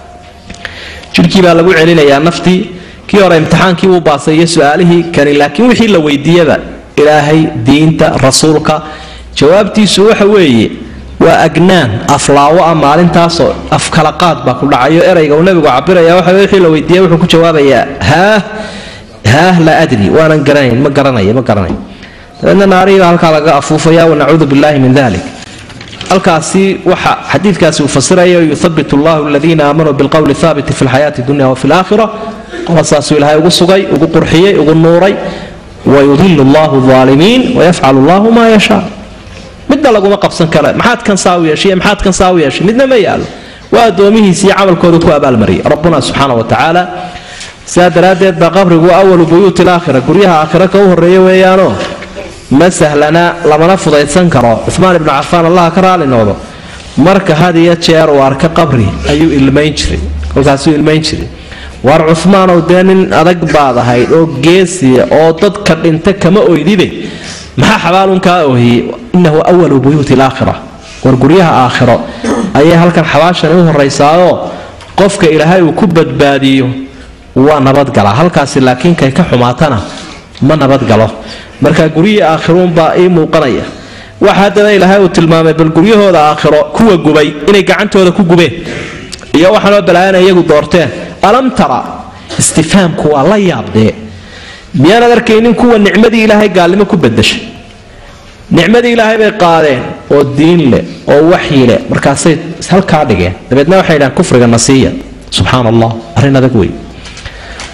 jidhkii baa lagu celinayaa naftii kii hore imtixaankii uu baasay iyo su-aalihii kani laakiin wixii la weydiiyaba ilaahay diinta rasuulka jawaabtiisu waxa weeye waa agnaan aflaawo ah maalintaasoo afkalaqaad baa ku dhacayo erayga uu nebigu cabiraya waxa wixii la weydiiya wuxuu ku jawaabayaa haah haah laa adri waanan garanayn ma garanaya ma garanayn dabeedna naarihii baa halkaa laga afuufaya wanacuudu billahi min dalik halkaasi waxa xadiidkaasi uu fasiraya yuhabit allahu aladiina aamanuu bilqowli haabiti fi lxayaati dunya wafi laakhira qolasaasuu ilaahay ugu sugay ugu qurxiyey ugu nuuray wayudilu allahu aalimiin wayafcalu allahu maa yashaa midna laguma qabsan kara maxaad kan saa u yeeshay maxaad kan saa u yeeshay midna ma yaalo waa addoomihiisii camalkooda ku abaalmariyay rabbuna subxaana wa tacaala sidaa daraaddeed baa qabrigu awalu buyuuti alaakhira guryaha aakhira ka u horreeya weeyaanoo ma sahlana lamana fudaydsan karo cumaan ibnu cafaan allaha ka raali noqdo marka had iyo jeer uu arka qabri ayuu ilmayn jiray kolkaasuu ilmayn jiray waar cumaanow dee nin adag baad ahayd oo geesiya oo dadka dhinta kama oydibe maxaa xabaalunkaa oohiyey innahu awalu buyuuti alaakhira war guryaha aakhiro ayay halkan xabaashani u horaysaayoo qofka ilaahay uu ku badbaadiyo waa nabadgalaa halkaasi laakiin kay ka xumaatana ma nabadgalo marka guryihii aakhiruunbaa ii muuqanaya waxa haddana ilaahay uu tilmaamay bal guryahooda aakhiro kuwa gubay inay gacantooda ku gubeen iyo waxaanoo balaayana iyagu doorteen alam tara istifaamku waa la yaabdee miyaanad arkaynin kuwa nicmadii ilaahay gaalnimo ku badashay nicmadii ilaahay bay qaadeen oo diin leh oo waxyi leh markaasay halkaa dhigeen dabeedna waxay dhahaan kufriga nasiiya subxaan allah arrin adag wey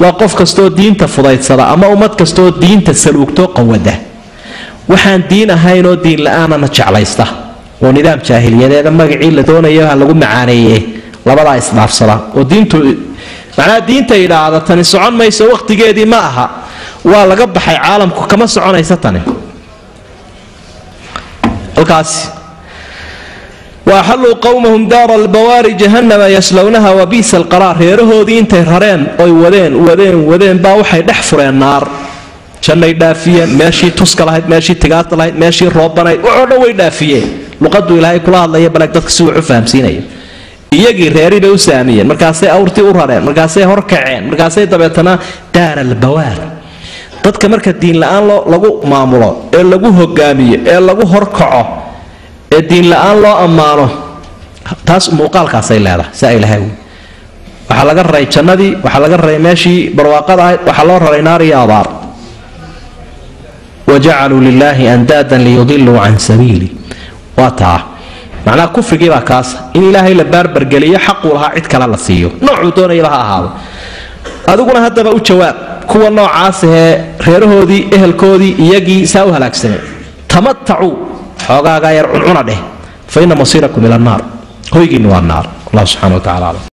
waa qof kastooo diinta fudaydsada ama ummad kastooo diinta saluugto qawada waxaan diin ahaynoo diin la-aanana jeclaysta oo nidaam jaahiliyadeeda magacii la doonayo ha lagu macaaneeye labadaa isdhaafsada oo diintu macnaha diinta idhaahda tani socon mayso wakhtigeedii ma aha waa laga baxay caalamku kama soconaysa tani halkaasi waaxalluu qowmahum daara albawaari jahannama yaslownaha wa biisa alqaraar reerahoodii intay rareen oy wadeen wadeen wadeen baa waxay dhex fureen naar jannay dhaafiyeen meeshii tuska lahayd meeshii tigaasta lahayd meeshii roobanayd waxoo dhan way dhaafiyeen luqaduu ilaahay kula hadlaya baleeg dadka si wuxu fahamsiinaya iyagii reerii bay u saamiyeen markaasay awrtii u rareen markaasay horkaceen markaasay dabeetana daar albawaar dadka marka diin la-aan lagu maamulo ee lagu hogaamiyo ee lagu horkaco ee diin la-aan loo ammaano taas muuqaalkaasay leedahay saa ilahay waxaa laga raray jannadii waxaa laga raray meeshii barwaaqada ahayd waxaa loo raray naar iyo abaar wajacaluu lilaahi andaadan liyudiluu can sabiili waa taa macnaha kufrigii baa kaasa in ilaahay la baarbargeliyo xaquu lahaa cid kale la siiyo noocuu doonayaba ha ahaado adiguna haddaba u jawaab kuwa noocaas ahee reerahoodii ehelkoodii iyagii saa u halaagsamay tamatacuu xoogaagaa yar cuncuna dheh fa ina masiirakum ila annaar hoygiinna waa naar allah subxana wa tacala aclam